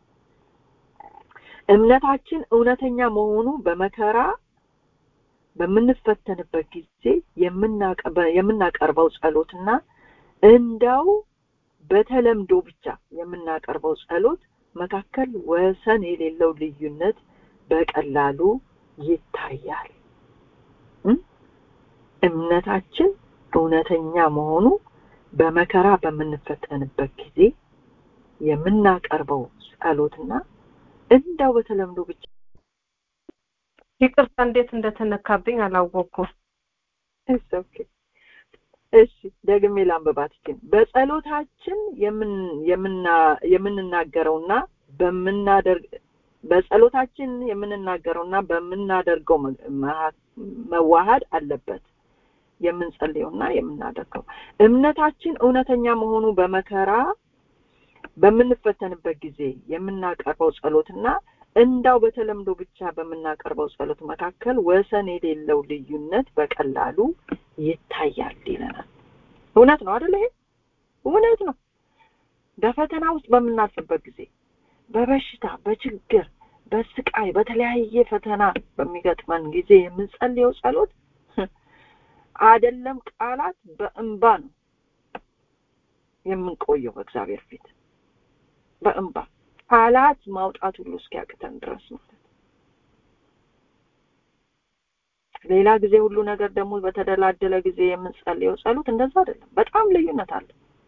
እምነታችን እውነተኛ መሆኑ በመከራ በምንፈተንበት ጊዜ የምናቀርበው ጸሎትና እንደው በተለምዶ ብቻ የምናቀርበው ጸሎት መካከል ወሰን የሌለው ልዩነት በቀላሉ ይታያል እምነታችን እውነተኛ መሆኑ በመከራ በምንፈተንበት ጊዜ የምናቀርበው ጸሎትና እንደው በተለምዶ ብቻ ይቅርታ እንዴት እንደተነካብኝ አላወቅኩም እሺ ደግሜ ላንብባት ግን በጸሎታችን የምንናገረውና በምናደርግ በጸሎታችን የምንናገረውና በምናደርገው መዋሃድ አለበት የምንጸልየውና የምናደርገው እምነታችን እውነተኛ መሆኑ በመከራ በምንፈተንበት ጊዜ የምናቀርበው ጸሎትና እንዳው በተለምዶ ብቻ በምናቀርበው ጸሎት መካከል ወሰን የሌለው ልዩነት በቀላሉ ይታያል ይለናል እውነት ነው አደለ ይሄ እውነት ነው በፈተና ውስጥ በምናልፍበት ጊዜ በበሽታ በችግር በስቃይ በተለያየ ፈተና በሚገጥመን ጊዜ የምንጸልየው ጸሎት አደለም ቃላት በእንባ ነው የምንቆየው በእግዚአብሔር ፊት በእንባ ቃላት ማውጣት ሁሉ እስኪያቅተን ድረስ ማለት ሌላ ጊዜ ሁሉ ነገር ደግሞ በተደላደለ ጊዜ የምንጸልየው ጸሎት እንደዛ አይደለም በጣም ልዩነት አለ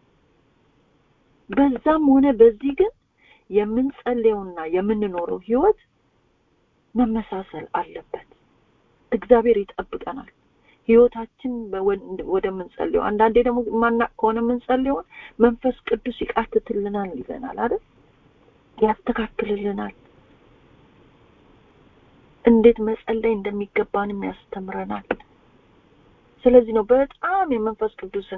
በዛም ሆነ በዚህ ግን የምንጸልየውና የምንኖረው ህይወት መመሳሰል አለበት እግዚአብሔር ይጠብቀናል ህይወታችን ወደምንጸልየው አንዳንዴ ደግሞ ማናቅ ከሆነ የምንጸልየውን መንፈስ ቅዱስ ይቃትትልናል ይለናል አይደል ያስተካክልልናል እንዴት መጸለይ እንደሚገባንም ያስተምረናል ስለዚህ ነው በጣም የመንፈስ ቅዱስን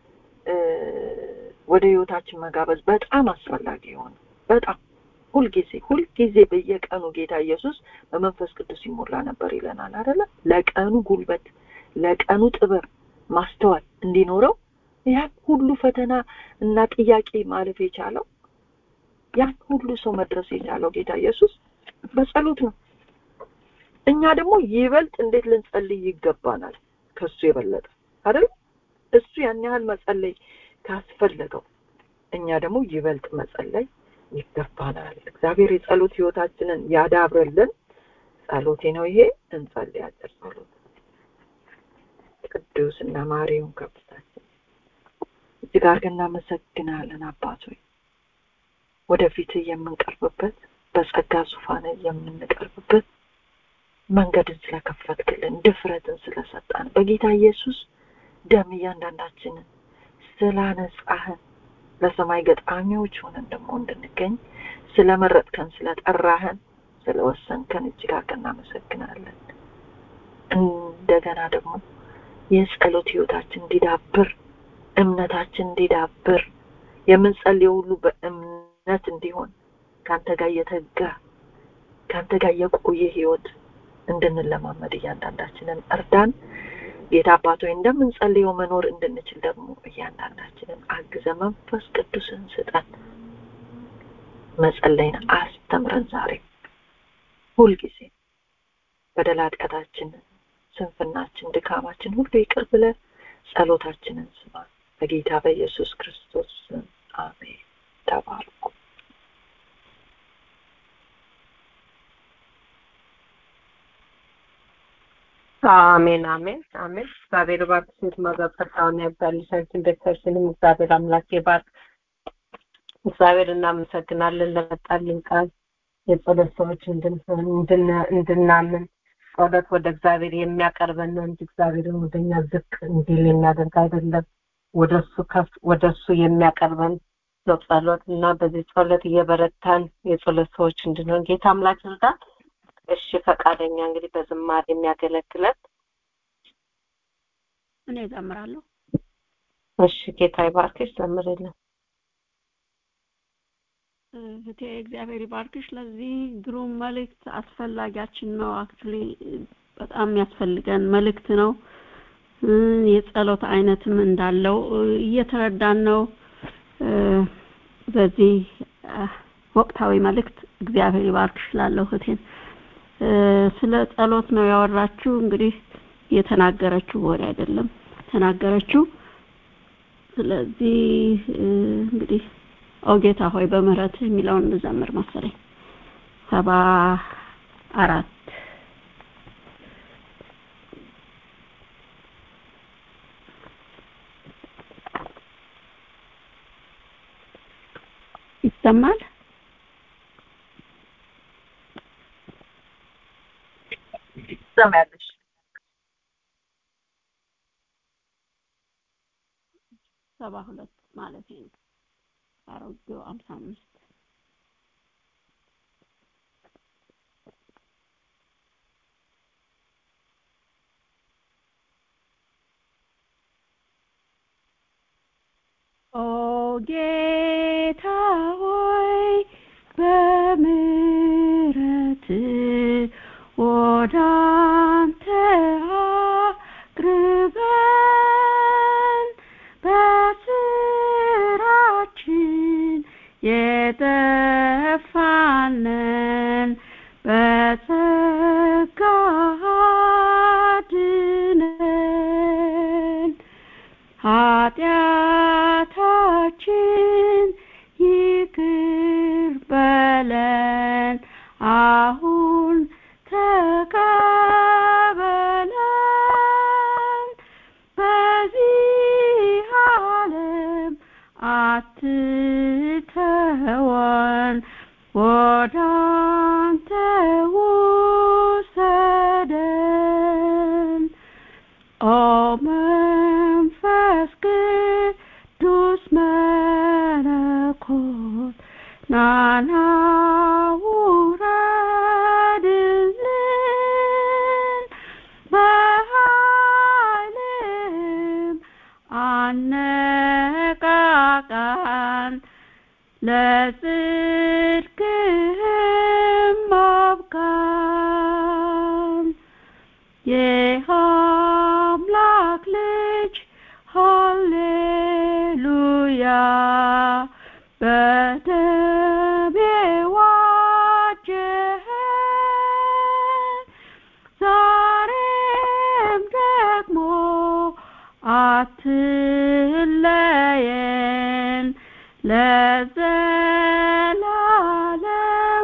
ወደ ህይወታችን መጋበዝ በጣም አስፈላጊ የሆነ በጣም ሁልጊዜ ሁልጊዜ በየቀኑ ጌታ ኢየሱስ በመንፈስ ቅዱስ ይሞላ ነበር ይለናል አይደለ ለቀኑ ጉልበት ለቀኑ ጥበብ ማስተዋል እንዲኖረው ያን ሁሉ ፈተና እና ጥያቄ ማለፍ የቻለው ያን ሁሉ ሰው መድረስ የቻለው ጌታ ኢየሱስ በጸሎት ነው እኛ ደግሞ ይበልጥ እንዴት ልንጸልይ ይገባናል ከሱ የበለጠ አይደል እሱ ያን ያህል መጸለይ ካስፈለገው እኛ ደግሞ ይበልጥ መጸለይ ይገባናል እግዚአብሔር የጸሎት ህይወታችንን ያዳብርልን ጸሎቴ ነው ይሄ እንጸልይ አጭር ጸሎት ቅዱስ እና ማሪውን ከብታችን እጅግ አድርገን እናመሰግናለን አባት ሆይ ወደፊት የምንቀርብበት በጸጋ ዙፋን የምንቀርብበት መንገድን ስለከፈትክልን ድፍረትን ስለሰጣን በጌታ ኢየሱስ ደም እያንዳንዳችንን ስላነጻህን ለሰማይ ገጣሚዎች ሆነን ደግሞ እንድንገኝ ስለመረጥከን ስለጠራህን ስለወሰንከን እጅግ አድርገን እናመሰግናለን እንደገና ደግሞ የጸሎት ህይወታችን እንዲዳብር እምነታችን እንዲዳብር የምንጸልየው ሁሉ በእምነት እንዲሆን ከአንተ ጋር የተጋ ከአንተ ጋር የቆየ ህይወት እንድንለማመድ እያንዳንዳችንን እርዳን ጌታ አባት ሆይ እንደምንጸልየው መኖር እንድንችል ደግሞ እያንዳንዳችንን አግዘ መንፈስ ቅዱስን ስጠን መጸለይን አስተምረን ዛሬ ሁልጊዜ በደል ኃጢአታችንን ስንፍናችን ድካማችን ሁሉ ይቅር ብለ ጸሎታችንን ስማ በጌታ በኢየሱስ ክርስቶስ ስም አሜን ተባርኩ አሜን አሜን አሜን እግዚአብሔር ባርክ ሴት መገፈታውን ያብዛልሻችን ቤተሰብሽንም እግዚአብሔር አምላክ ይባርክ እግዚአብሔር እናመሰግናለን ለመጣልን ቃል የጸሎት ሰዎች እንድናምን ጸሎት ወደ እግዚአብሔር የሚያቀርበን ነው እንጂ እግዚአብሔርን ወደኛ ዝቅ እንዲል የሚያደርግ አይደለም ወደሱ ከፍ ወደሱ የሚያቀርበን ነው ጸሎት እና በዚህ ጸሎት እየበረታን የጸሎት ሰዎች እንድንሆን ጌታ አምላክ ይርዳን እሺ ፈቃደኛ እንግዲህ በዝማሬ የሚያገለግለን እኔ እዘምራለሁ እሺ ጌታ ይባርክሽ ዘምርልን እህቴ እግዚአብሔር ይባርክሽ ለዚህ ግሩም መልእክት አስፈላጊያችን ነው አክቹሊ በጣም የሚያስፈልገን መልእክት ነው የጸሎት አይነትም እንዳለው እየተረዳን ነው በዚህ ወቅታዊ መልእክት እግዚአብሔር ይባርክሽ እላለሁ እህቴን። ስለ ጸሎት ነው ያወራችው። እንግዲህ የተናገረችው ወሬ አይደለም ተናገረችው። ስለዚህ እንግዲህ ኦ ጌታ ሆይ በምህረት የሚለውን እንዘምር መሰለኝ ሰባ አራት ይሰማል ትሰማያለሽ ሰባ ሁለት ማለት ነው አሮጌው አምሳ አምስት ኦ ጌታ ሆይ በምሕረት ወደ አንተ አቅርበን በስራችን የጠፋንን በጸጋ አድነን ኃጢአታችን ይቅር በለን አሁን ተቀበለን በዚህ ዓለም አትተወን ወደ አንተ ውሰደን ኦ መንፈስ ቅዱስ መለኮት ናና ውረድልን በኃይልም አነቃቃን ለጽድቅህም አብቃን የአምላክ ልጅ ሃሌሉያ በደም የዋጀኸን ዛሬም ደግሞ አትለየን ለዘላለም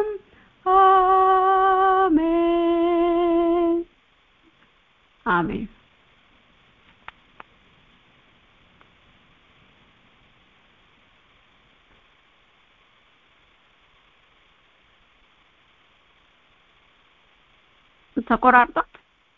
አሜን አሜን ተቆራርጧል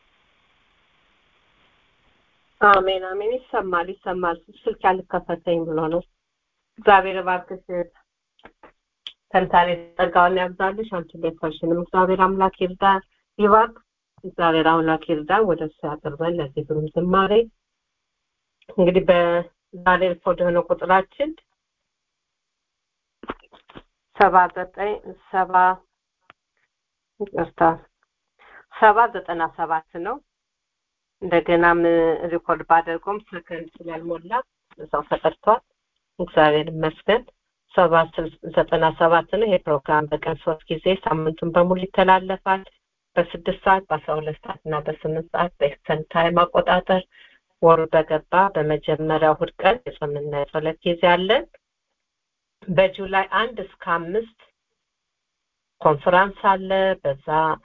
አሜን አሜን ይሰማል ይሰማል ስልክ ያልከፈተኝ ብሎ ነው እግዚአብሔር እባክሽ ተንታኔ ጸጋውን ያብዛልሽ አንቺ ቤተሰብሽንም እግዚአብሔር አምላክ ይርዳ ይባርክ እግዚአብሔር አምላክ ይርዳ ወደ እሱ ያቅርበን ለዚህ ግሩም ዝማሬ እንግዲህ በዛሬ ሪፖርት የሆነ ቁጥራችን ሰባ ዘጠኝ ሰባ ይቅርታ ሰባ ዘጠና ሰባት ነው እንደገናም ሪኮርድ ባደርገውም ሰከንድ ስላልሞላ እዛው ተቀርቷል እግዚአብሔር ይመስገን ሰባ ዘጠና ሰባት ነው ይሄ ፕሮግራም በቀን ሶስት ጊዜ ሳምንቱን በሙሉ ይተላለፋል በስድስት ሰዓት በአስራ ሁለት ሰዓት እና በስምንት ሰዓት በኤክስተርን ታይም አቆጣጠር ወሩ በገባ በመጀመሪያው እሑድ ቀን የጾምና የጸሎት ጊዜ አለን በጁላይ አንድ እስከ አምስት ኮንፈራንስ አለ በዛ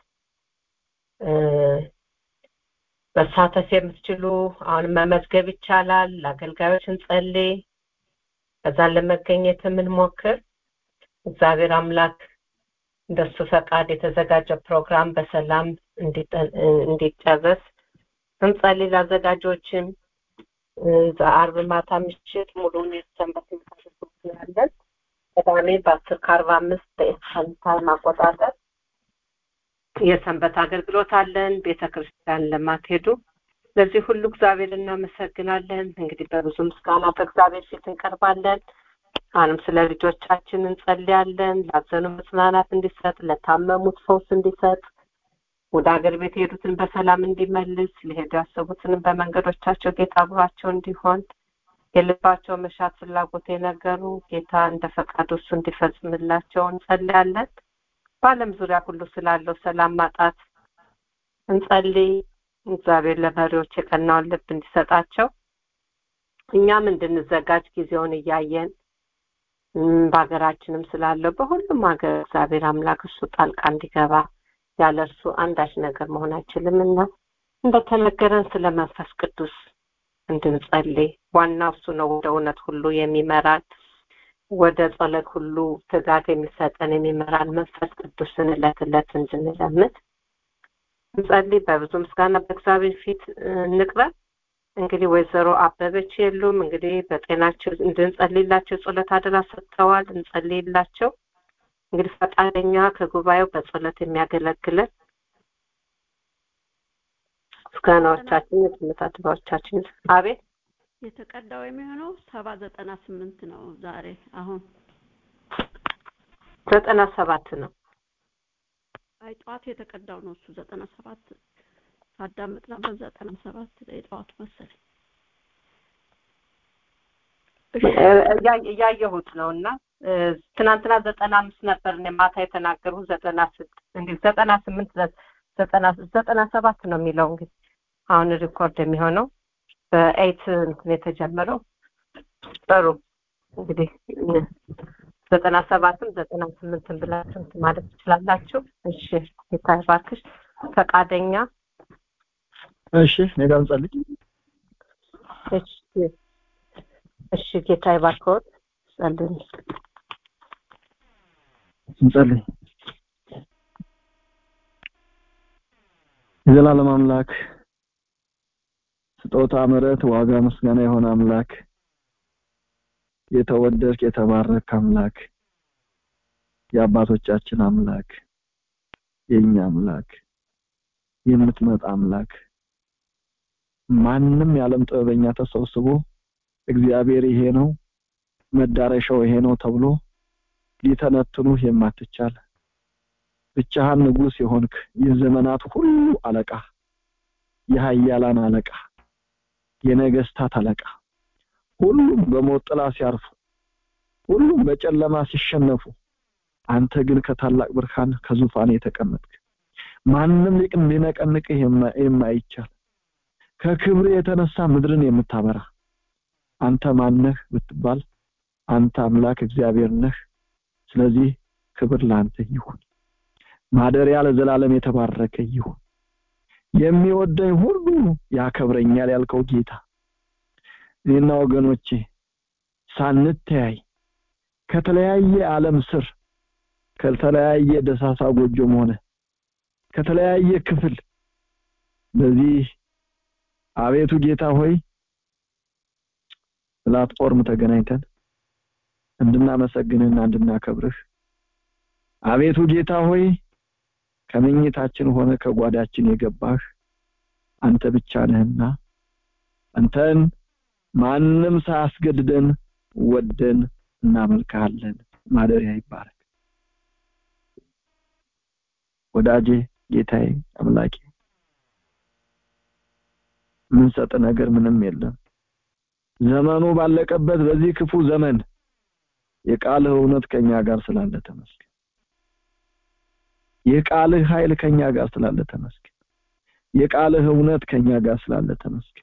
መሳተፍ የምትችሉ አሁን መመዝገብ ይቻላል ለአገልጋዮች እንጸልይ ከዛን ለመገኘት የምንሞክር እግዚአብሔር አምላክ እንደሱ ፈቃድ የተዘጋጀ ፕሮግራም በሰላም እንዲጨረስ እንጸልይ ለአዘጋጆችም አርብ ማታ ምሽት ሙሉውን የሰንበት ያለን ቅዳሜ በአስር ከአርባ አምስት በኤስን ታይም አቆጣጠር የሰንበት አገልግሎት አለን ቤተ ክርስቲያን ለማትሄዱ ለዚህ ሁሉ እግዚአብሔር እናመሰግናለን እንግዲህ በብዙ ምስጋና በእግዚአብሔር ፊት እንቀርባለን አሁንም ስለ ልጆቻችን እንጸልያለን ላዘኑ መጽናናት እንዲሰጥ ለታመሙት ፈውስ እንዲሰጥ ወደ ሀገር ቤት የሄዱትን በሰላም እንዲመልስ ሊሄዱ ያሰቡትንም በመንገዶቻቸው ጌታ አብሯቸው እንዲሆን የልባቸው መሻት ፍላጎት የነገሩ ጌታ እንደ ፈቃዱ እሱ እንዲፈጽምላቸው እንጸልያለን። በዓለም ዙሪያ ሁሉ ስላለው ሰላም ማጣት እንጸልይ። እግዚአብሔር ለመሪዎች የቀናውን ልብ እንዲሰጣቸው እኛም እንድንዘጋጅ ጊዜውን እያየን በሀገራችንም ስላለው በሁሉም ሀገር እግዚአብሔር አምላክ እሱ ጣልቃ እንዲገባ ያለ እርሱ አንዳች ነገር መሆን አይችልም እና እንደተነገረን ስለ መንፈስ ቅዱስ እንድንጸልይ ዋናው እሱ ነው ወደ እውነት ሁሉ የሚመራን ወደ ጸሎት ሁሉ ትጋት የሚሰጠን የሚመራን መንፈስ ቅዱስን እለት እለት እንድንለምድ እንጸልይ በብዙ ምስጋና በእግዚአብሔር ፊት እንቅረብ እንግዲህ ወይዘሮ አበበች የሉም እንግዲህ በጤናቸው እንድንጸልይላቸው ጸሎት አደራ ሰጥተዋል እንጸልይላቸው እንግዲህ ፈቃደኛ ከጉባኤው በጸሎት የሚያገለግለን ምስጋናዎቻችን የትምህርት አድባዎቻችን አቤት የተቀዳው የሚሆነው ሰባ ዘጠና ስምንት ነው ዛሬ አሁን ዘጠና ሰባት ነው አይ ጠዋት የተቀዳው ነው እሱ ዘጠና ሰባት ሳዳምጥ ነበር ዘጠና ሰባት ላይ ጠዋቱ መሰለኝ እያየሁት ነው እና ትናንትና ዘጠና አምስት ነበር እኔ ማታ የተናገርሁ ዘጠና ስድስት እንግዲህ ዘጠና ስምንት ዘጠና ዘጠና ሰባት ነው የሚለው እንግዲህ አሁን ሪኮርድ የሚሆነው በኤይት እንትን የተጀመረው ጥሩ እንግዲህ ዘጠና ሰባትም ዘጠና ስምንትም ብላችሁ እንትን ማለት ትችላላችሁ እሺ ጌታ ይባርክሽ ፈቃደኛ እሺ እኔ ጋር እንጸልይ እሺ እሺ ጌታ ይባርክዎት ጸልይ እንጸልይ የዘላለም አምላክ ስጦታ ምሕረት ዋጋ ምስጋና የሆነ አምላክ የተወደድክ የተባረክ አምላክ የአባቶቻችን አምላክ የኛ አምላክ የምትመጣ አምላክ ማንም የዓለም ጥበበኛ ተሰብስቦ እግዚአብሔር ይሄ ነው መዳረሻው ይሄ ነው ተብሎ ሊተነትኑህ የማትቻል ብቻህን ንጉስ የሆንክ የዘመናት ሁሉ አለቃ የሀያላን አለቃ የነገስታት አለቃ ሁሉም በሞት ጥላ ሲያርፉ ሁሉም በጨለማ ሲሸነፉ አንተ ግን ከታላቅ ብርሃን ከዙፋን የተቀመጥክ ማንም ሊቅ ሊነቀንቅህ የማይቻል ከክብር የተነሳ ምድርን የምታበራ አንተ ማነህ ብትባል አንተ አምላክ እግዚአብሔር ነህ ስለዚህ ክብር ለአንተ ይሁን ማደሪያ ለዘላለም የተባረከ ይሁን የሚወደኝ ሁሉ ያከብረኛል ያልከው ጌታ እኔና ወገኖቼ ሳንተያይ ከተለያየ ዓለም ስር ከተለያየ ደሳሳ ጎጆም ሆነ ከተለያየ ክፍል በዚህ አቤቱ ጌታ ሆይ ፕላትፎርም ተገናኝተን እንድናመሰግንህና እንድናከብርህ አቤቱ ጌታ ሆይ ከመኝታችን ሆነ ከጓዳችን የገባህ አንተ ብቻ ነህና አንተን ማንም ሳያስገድደን ወደን እናመልክሃለን ማደሪያ ይባረክ ወዳጄ ጌታዬ አምላኬ ምን ሰጥ ነገር ምንም የለም ዘመኑ ባለቀበት በዚህ ክፉ ዘመን የቃልህ እውነት ከኛ ጋር ስላለ ተመስገን የቃልህ ኃይል ከኛ ጋር ስላለ ተመስገን የቃልህ እውነት ከኛ ጋር ስላለ ተመስገን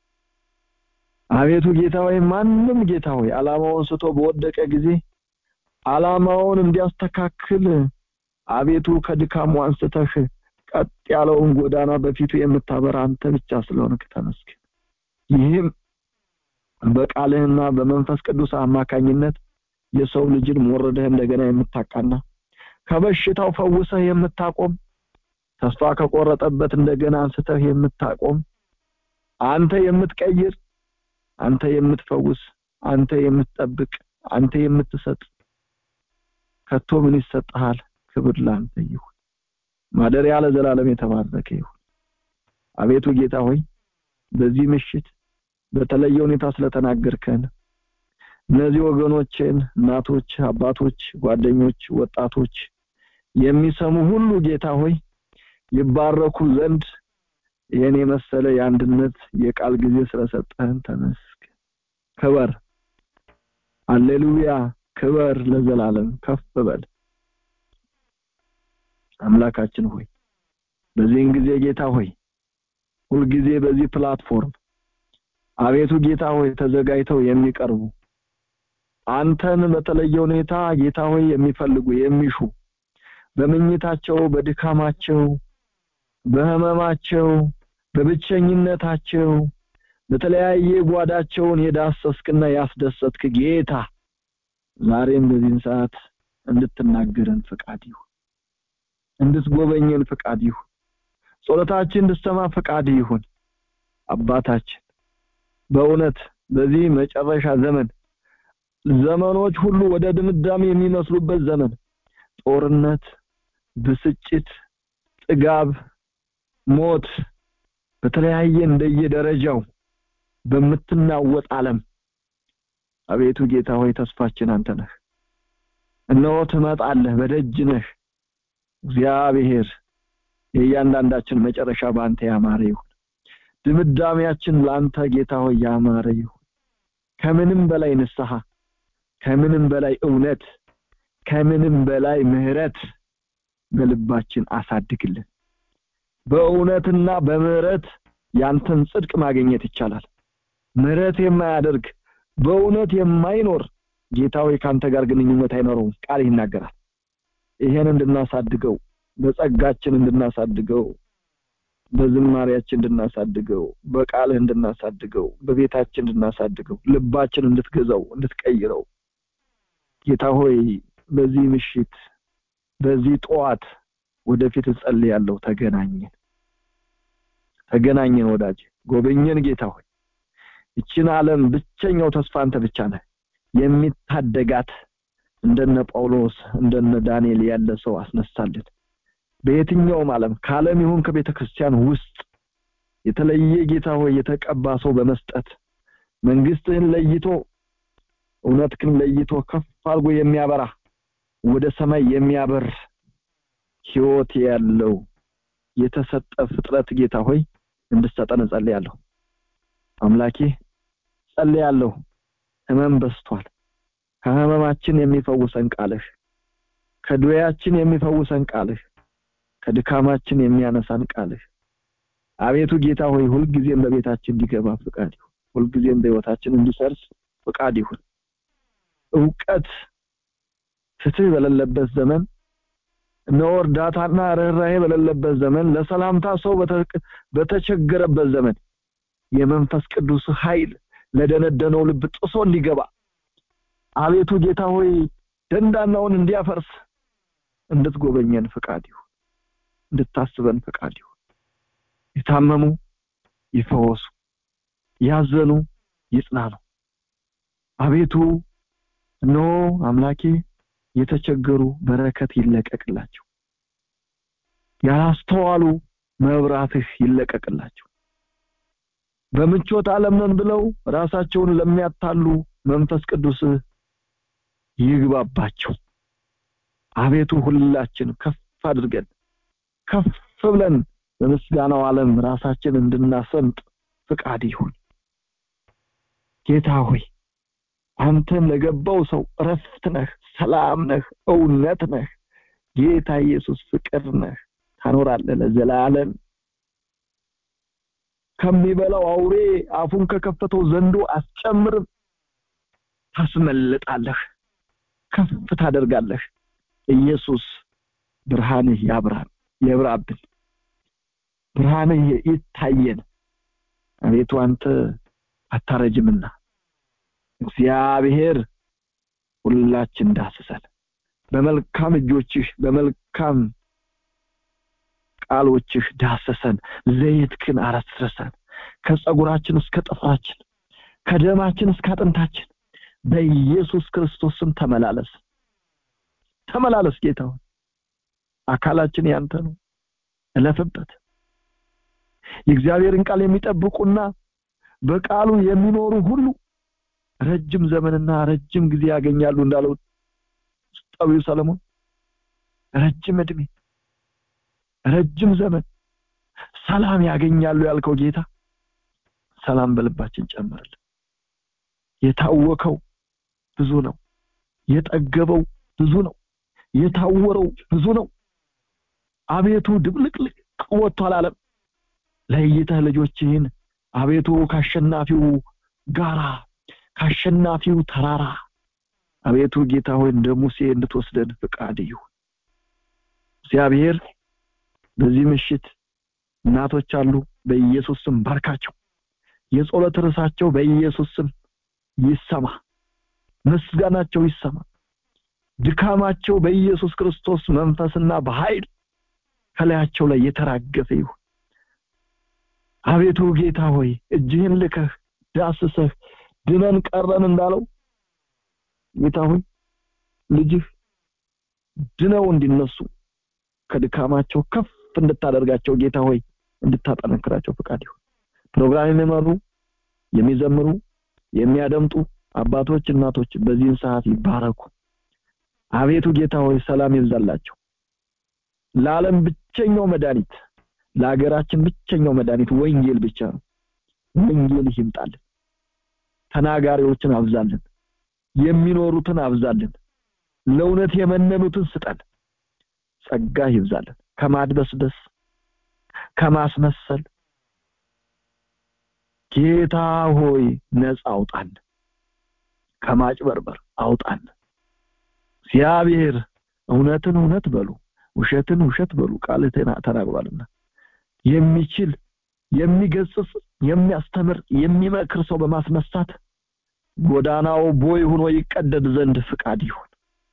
አቤቱ ጌታ ሆይ ማንም ጌታ ሆይ አላማውን ስቶ በወደቀ ጊዜ አላማውን እንዲያስተካክል አቤቱ ከድካሙ አንስተህ ቀጥ ያለውን ጎዳና በፊቱ የምታበራ አንተ ብቻ ስለሆንክ ተመስገን ይህም በቃልህና በመንፈስ ቅዱስ አማካኝነት የሰው ልጅን ሞረደህ እንደገና የምታቃና ከበሽታው ፈውሰህ የምታቆም ተስፋ ከቆረጠበት እንደገና አንስተህ የምታቆም አንተ የምትቀይር አንተ የምትፈውስ አንተ የምትጠብቅ አንተ የምትሰጥ ከቶ ምን ይሰጥሃል ክብር ላንተ ይሁን ማደሪያ ለዘላለም የተባረከ ይሁን አቤቱ ጌታ ሆይ በዚህ ምሽት በተለየ ሁኔታ ስለተናገርከን እነዚህ ወገኖችን እናቶች አባቶች ጓደኞች ወጣቶች የሚሰሙ ሁሉ ጌታ ሆይ ይባረኩ ዘንድ ይህን የመሰለ የአንድነት የቃል ጊዜ ስለሰጠህን ተመስገን ክበር አሌሉያ ክበር ለዘላለም ከፍ በል አምላካችን ሆይ በዚህን ጊዜ ጌታ ሆይ ሁልጊዜ በዚህ ፕላትፎርም አቤቱ ጌታ ሆይ ተዘጋጅተው የሚቀርቡ አንተን በተለየ ሁኔታ ጌታ ሆይ የሚፈልጉ የሚሹ በምኝታቸው በድካማቸው በህመማቸው በብቸኝነታቸው በተለያየ ጓዳቸውን የዳሰስክና ያስደሰትክ ጌታ ዛሬም በዚህን ሰዓት እንድትናገረን ፍቃድ ይሁን እንድትጎበኘን ፍቃድ ይሁን ጸሎታችን እንድትሰማ ፍቃድ ይሁን አባታችን በእውነት በዚህ መጨረሻ ዘመን ዘመኖች ሁሉ ወደ ድምዳሜ የሚመስሉበት ዘመን ጦርነት ብስጭት ጥጋብ ሞት በተለያየ እንደየደረጃው በምትናወጥ ዓለም አቤቱ ጌታ ሆይ ተስፋችን አንተ ነህ እነሆ ትመጣለህ በደጅ ነህ እግዚአብሔር የእያንዳንዳችን መጨረሻ በአንተ ያማረ ይሁን ድምዳሜያችን ለአንተ ጌታ ሆይ ያማረ ይሁን ከምንም በላይ ንስሐ ከምንም በላይ እውነት ከምንም በላይ ምህረት በልባችን አሳድግልን በእውነትና በምህረት ያንተን ጽድቅ ማግኘት ይቻላል ምህረት የማያደርግ በእውነት የማይኖር ጌታዊ ካንተ ጋር ግንኙነት አይኖረውም ቃል ይናገራል ይሄን እንድናሳድገው በጸጋችን እንድናሳድገው በዝማሪያችን እንድናሳድገው በቃልህ እንድናሳድገው በቤታችን እንድናሳድገው ልባችን እንድትገዛው እንድትቀይረው ጌታ ሆይ በዚህ ምሽት በዚህ ጠዋት ወደፊት እጸልያለሁ ተገናኘን ተገናኘን ወዳጅ ጎበኘን ጌታ ሆይ ይችን ዓለም ብቸኛው ተስፋ አንተ ብቻ ነህ የሚታደጋት እንደነ ጳውሎስ እንደነ ዳንኤል ያለ ሰው አስነሳልን በየትኛውም ዓለም ከዓለም ይሁን ከቤተ ክርስቲያን ውስጥ የተለየ ጌታ ሆይ የተቀባ ሰው በመስጠት መንግስትህን ለይቶ እውነትህን ለይቶ ከፍ አድርጎ የሚያበራ ወደ ሰማይ የሚያበር ህይወት ያለው የተሰጠ ፍጥረት ጌታ ሆይ እንድትሰጠን እጸልያለሁ አምላኬ ጸልያለሁ ህመም በስቷል ከህመማችን የሚፈውሰን ቃልህ ከድዌያችን የሚፈውሰን ቃልህ ከድካማችን የሚያነሳን ቃልህ አቤቱ ጌታ ሆይ ሁልጊዜም በቤታችን እንዲገባ ፍቃድ ይሁን ሁልጊዜም በህይወታችን እንዲሰርስ ፍቃድ ይሁን እውቀት ፍትህ በሌለበት ዘመን እነሆ እርዳታና ርኅራሄ በሌለበት ዘመን ለሰላምታ ሰው በተቸገረበት ዘመን የመንፈስ ቅዱስ ኃይል ለደነደነው ልብ ጥሶ እንዲገባ አቤቱ ጌታ ሆይ ደንዳናውን እንዲያፈርስ እንድትጎበኘን ፍቃድ ይሁን እንድታስበን ፍቃድ ይሁን የታመሙ ይፈወሱ ያዘኑ ይጽናኑ አቤቱ እነሆ አምላኬ የተቸገሩ በረከት ይለቀቅላቸው ያላስተዋሉ መብራትህ ይለቀቅላቸው በምቾት ዓለም ነን ብለው ራሳቸውን ለሚያታሉ መንፈስ ቅዱስ ይግባባቸው አቤቱ ሁላችን ከፍ አድርገን ከፍ ብለን በምስጋናው ዓለም ራሳችን እንድናሰምጥ ፍቃድ ይሁን ጌታ ሆይ አንተን ለገባው ሰው እረፍት ነህ ሰላም ነህ እውነት ነህ ጌታ ኢየሱስ ፍቅር ነህ ታኖራለህ ለዘላለም ከሚበላው አውሬ አፉን ከከፈተው ዘንዶ አስጨምርም ታስመልጣለህ ከፍ ታደርጋለህ ኢየሱስ ብርሃንህ ያብራን የብራብን ብርሃንህ ይታየን አቤቱ አንተ አታረጅምና እግዚአብሔር ሁላችን ዳስሰን በመልካም እጆችህ በመልካም ቃሎችህ ዳሰሰን ዘይትክን አረስርሰን ከጸጉራችን እስከ ጥፍራችን ከደማችን እስከ አጥንታችን በኢየሱስ ክርስቶስ ስም ተመላለስ ተመላለስ ጌታ አካላችን ያንተ ነው እለፍበት የእግዚአብሔርን ቃል የሚጠብቁና በቃሉ የሚኖሩ ሁሉ ረጅም ዘመንና ረጅም ጊዜ ያገኛሉ እንዳለው ጠቢው ሰለሞን ረጅም እድሜ ረጅም ዘመን ሰላም ያገኛሉ ያልከው ጌታ ሰላም በልባችን ጨምርልን የታወከው ብዙ ነው የጠገበው ብዙ ነው የታወረው ብዙ ነው አቤቱ ድብልቅልቅ ወጥቷል አለም ለይተህ ልጆችህን አቤቱ ካሸናፊው ጋራ ካሸናፊው ተራራ አቤቱ ጌታ ሆይ እንደ ሙሴ እንድትወስደን ፍቃድ ይሁን እግዚአብሔር በዚህ ምሽት እናቶች አሉ በኢየሱስ ስም ባርካቸው የጸሎት ርዕሳቸው በኢየሱስ ስም ይሰማ ምስጋናቸው ይሰማ ድካማቸው በኢየሱስ ክርስቶስ መንፈስና በኃይል ከላያቸው ላይ የተራገፈ ይሁን አቤቱ ጌታ ሆይ እጅህን ልከህ ዳስሰህ ድነን ቀረን እንዳለው ጌታ ሆይ ልጅህ ድነው እንዲነሱ ከድካማቸው ከፍ እንድታደርጋቸው ጌታ ሆይ እንድታጠነክራቸው ፍቃድ ይሁን ፕሮግራም የሚመሩ የሚዘምሩ የሚያደምጡ አባቶች እናቶች በዚህን ሰዓት ይባረኩ አቤቱ ጌታ ሆይ ሰላም ይብዛላቸው ለዓለም ብቸኛው መድኃኒት ለሀገራችን ብቸኛው መድኃኒት ወንጌል ብቻ ነው ወንጌል ይምጣልን ተናጋሪዎችን አብዛልን የሚኖሩትን አብዛልን ለእውነት የመነኑትን ስጠን ጸጋ ይብዛልን ከማድበስበስ ከማስመሰል ጌታ ሆይ ነፃ አውጣን ከማጭበርበር አውጣን እግዚአብሔር እውነትን እውነት በሉ ውሸትን ውሸት በሉ ቃል ተናግሯልና የሚችል የሚገስጽ የሚያስተምር የሚመክር ሰው በማስነሳት ጎዳናው ቦይ ሆኖ ይቀደድ ዘንድ ፍቃድ ይሁን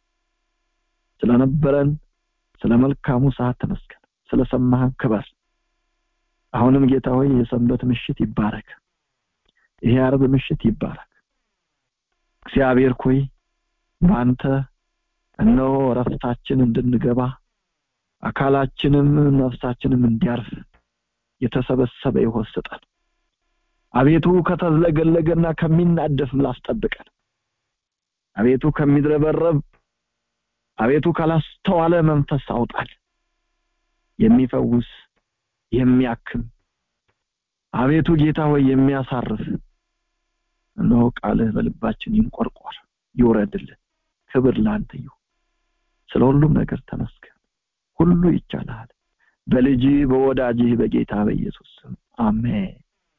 ስለነበረን ስለ መልካሙ ሰዓት ተመስገን ስለሰማህን ክበር አሁንም ጌታ ሆይ የሰንበት ምሽት ይባረክ ይሄ አርብ ምሽት ይባረክ እግዚአብሔር ኮይ በአንተ እነሆ ረፍታችን እንድንገባ አካላችንም ነፍሳችንም እንዲያርፍ የተሰበሰበ ይሆን ስጠን አቤቱ ከተዝለገለገና ከሚናደፍ ምላስ ጠብቀን አቤቱ ከሚድረበረብ አቤቱ ካላስተዋለ መንፈስ አውጣል የሚፈውስ የሚያክም አቤቱ ጌታ ሆይ የሚያሳርፍ እነሆ ቃልህ በልባችን ይንቆርቆር ይውረድልን ክብር ለአንተ ይሁን ስለ ሁሉም ነገር ተመስገን ሁሉ ይቻላል በልጅ በወዳጅህ በጌታ በኢየሱስ ስም አሜን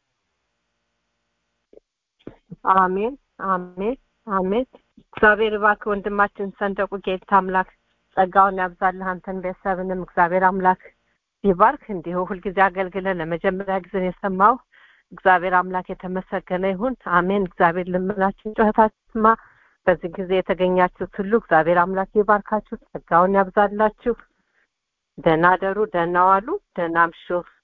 አሜን አሜን አሜን እግዚአብሔር እባክህ ወንድማችን ሰንደቁ ጌታ አምላክ ጸጋውን ያብዛልህ አንተን ቤተሰብንም እግዚአብሔር አምላክ ይባርክ እንዲሁ ሁልጊዜ አገልግለን ለመጀመሪያ ጊዜ የሰማው እግዚአብሔር አምላክ የተመሰገነ ይሁን አሜን እግዚአብሔር ልመናችን ጩኸታችንማ በዚህ ጊዜ የተገኛችሁት ሁሉ እግዚአብሔር አምላክ ይባርካችሁ ጸጋውን ያብዛላችሁ ደህና ደሩ ደህና ዋሉ ደህና አምሹ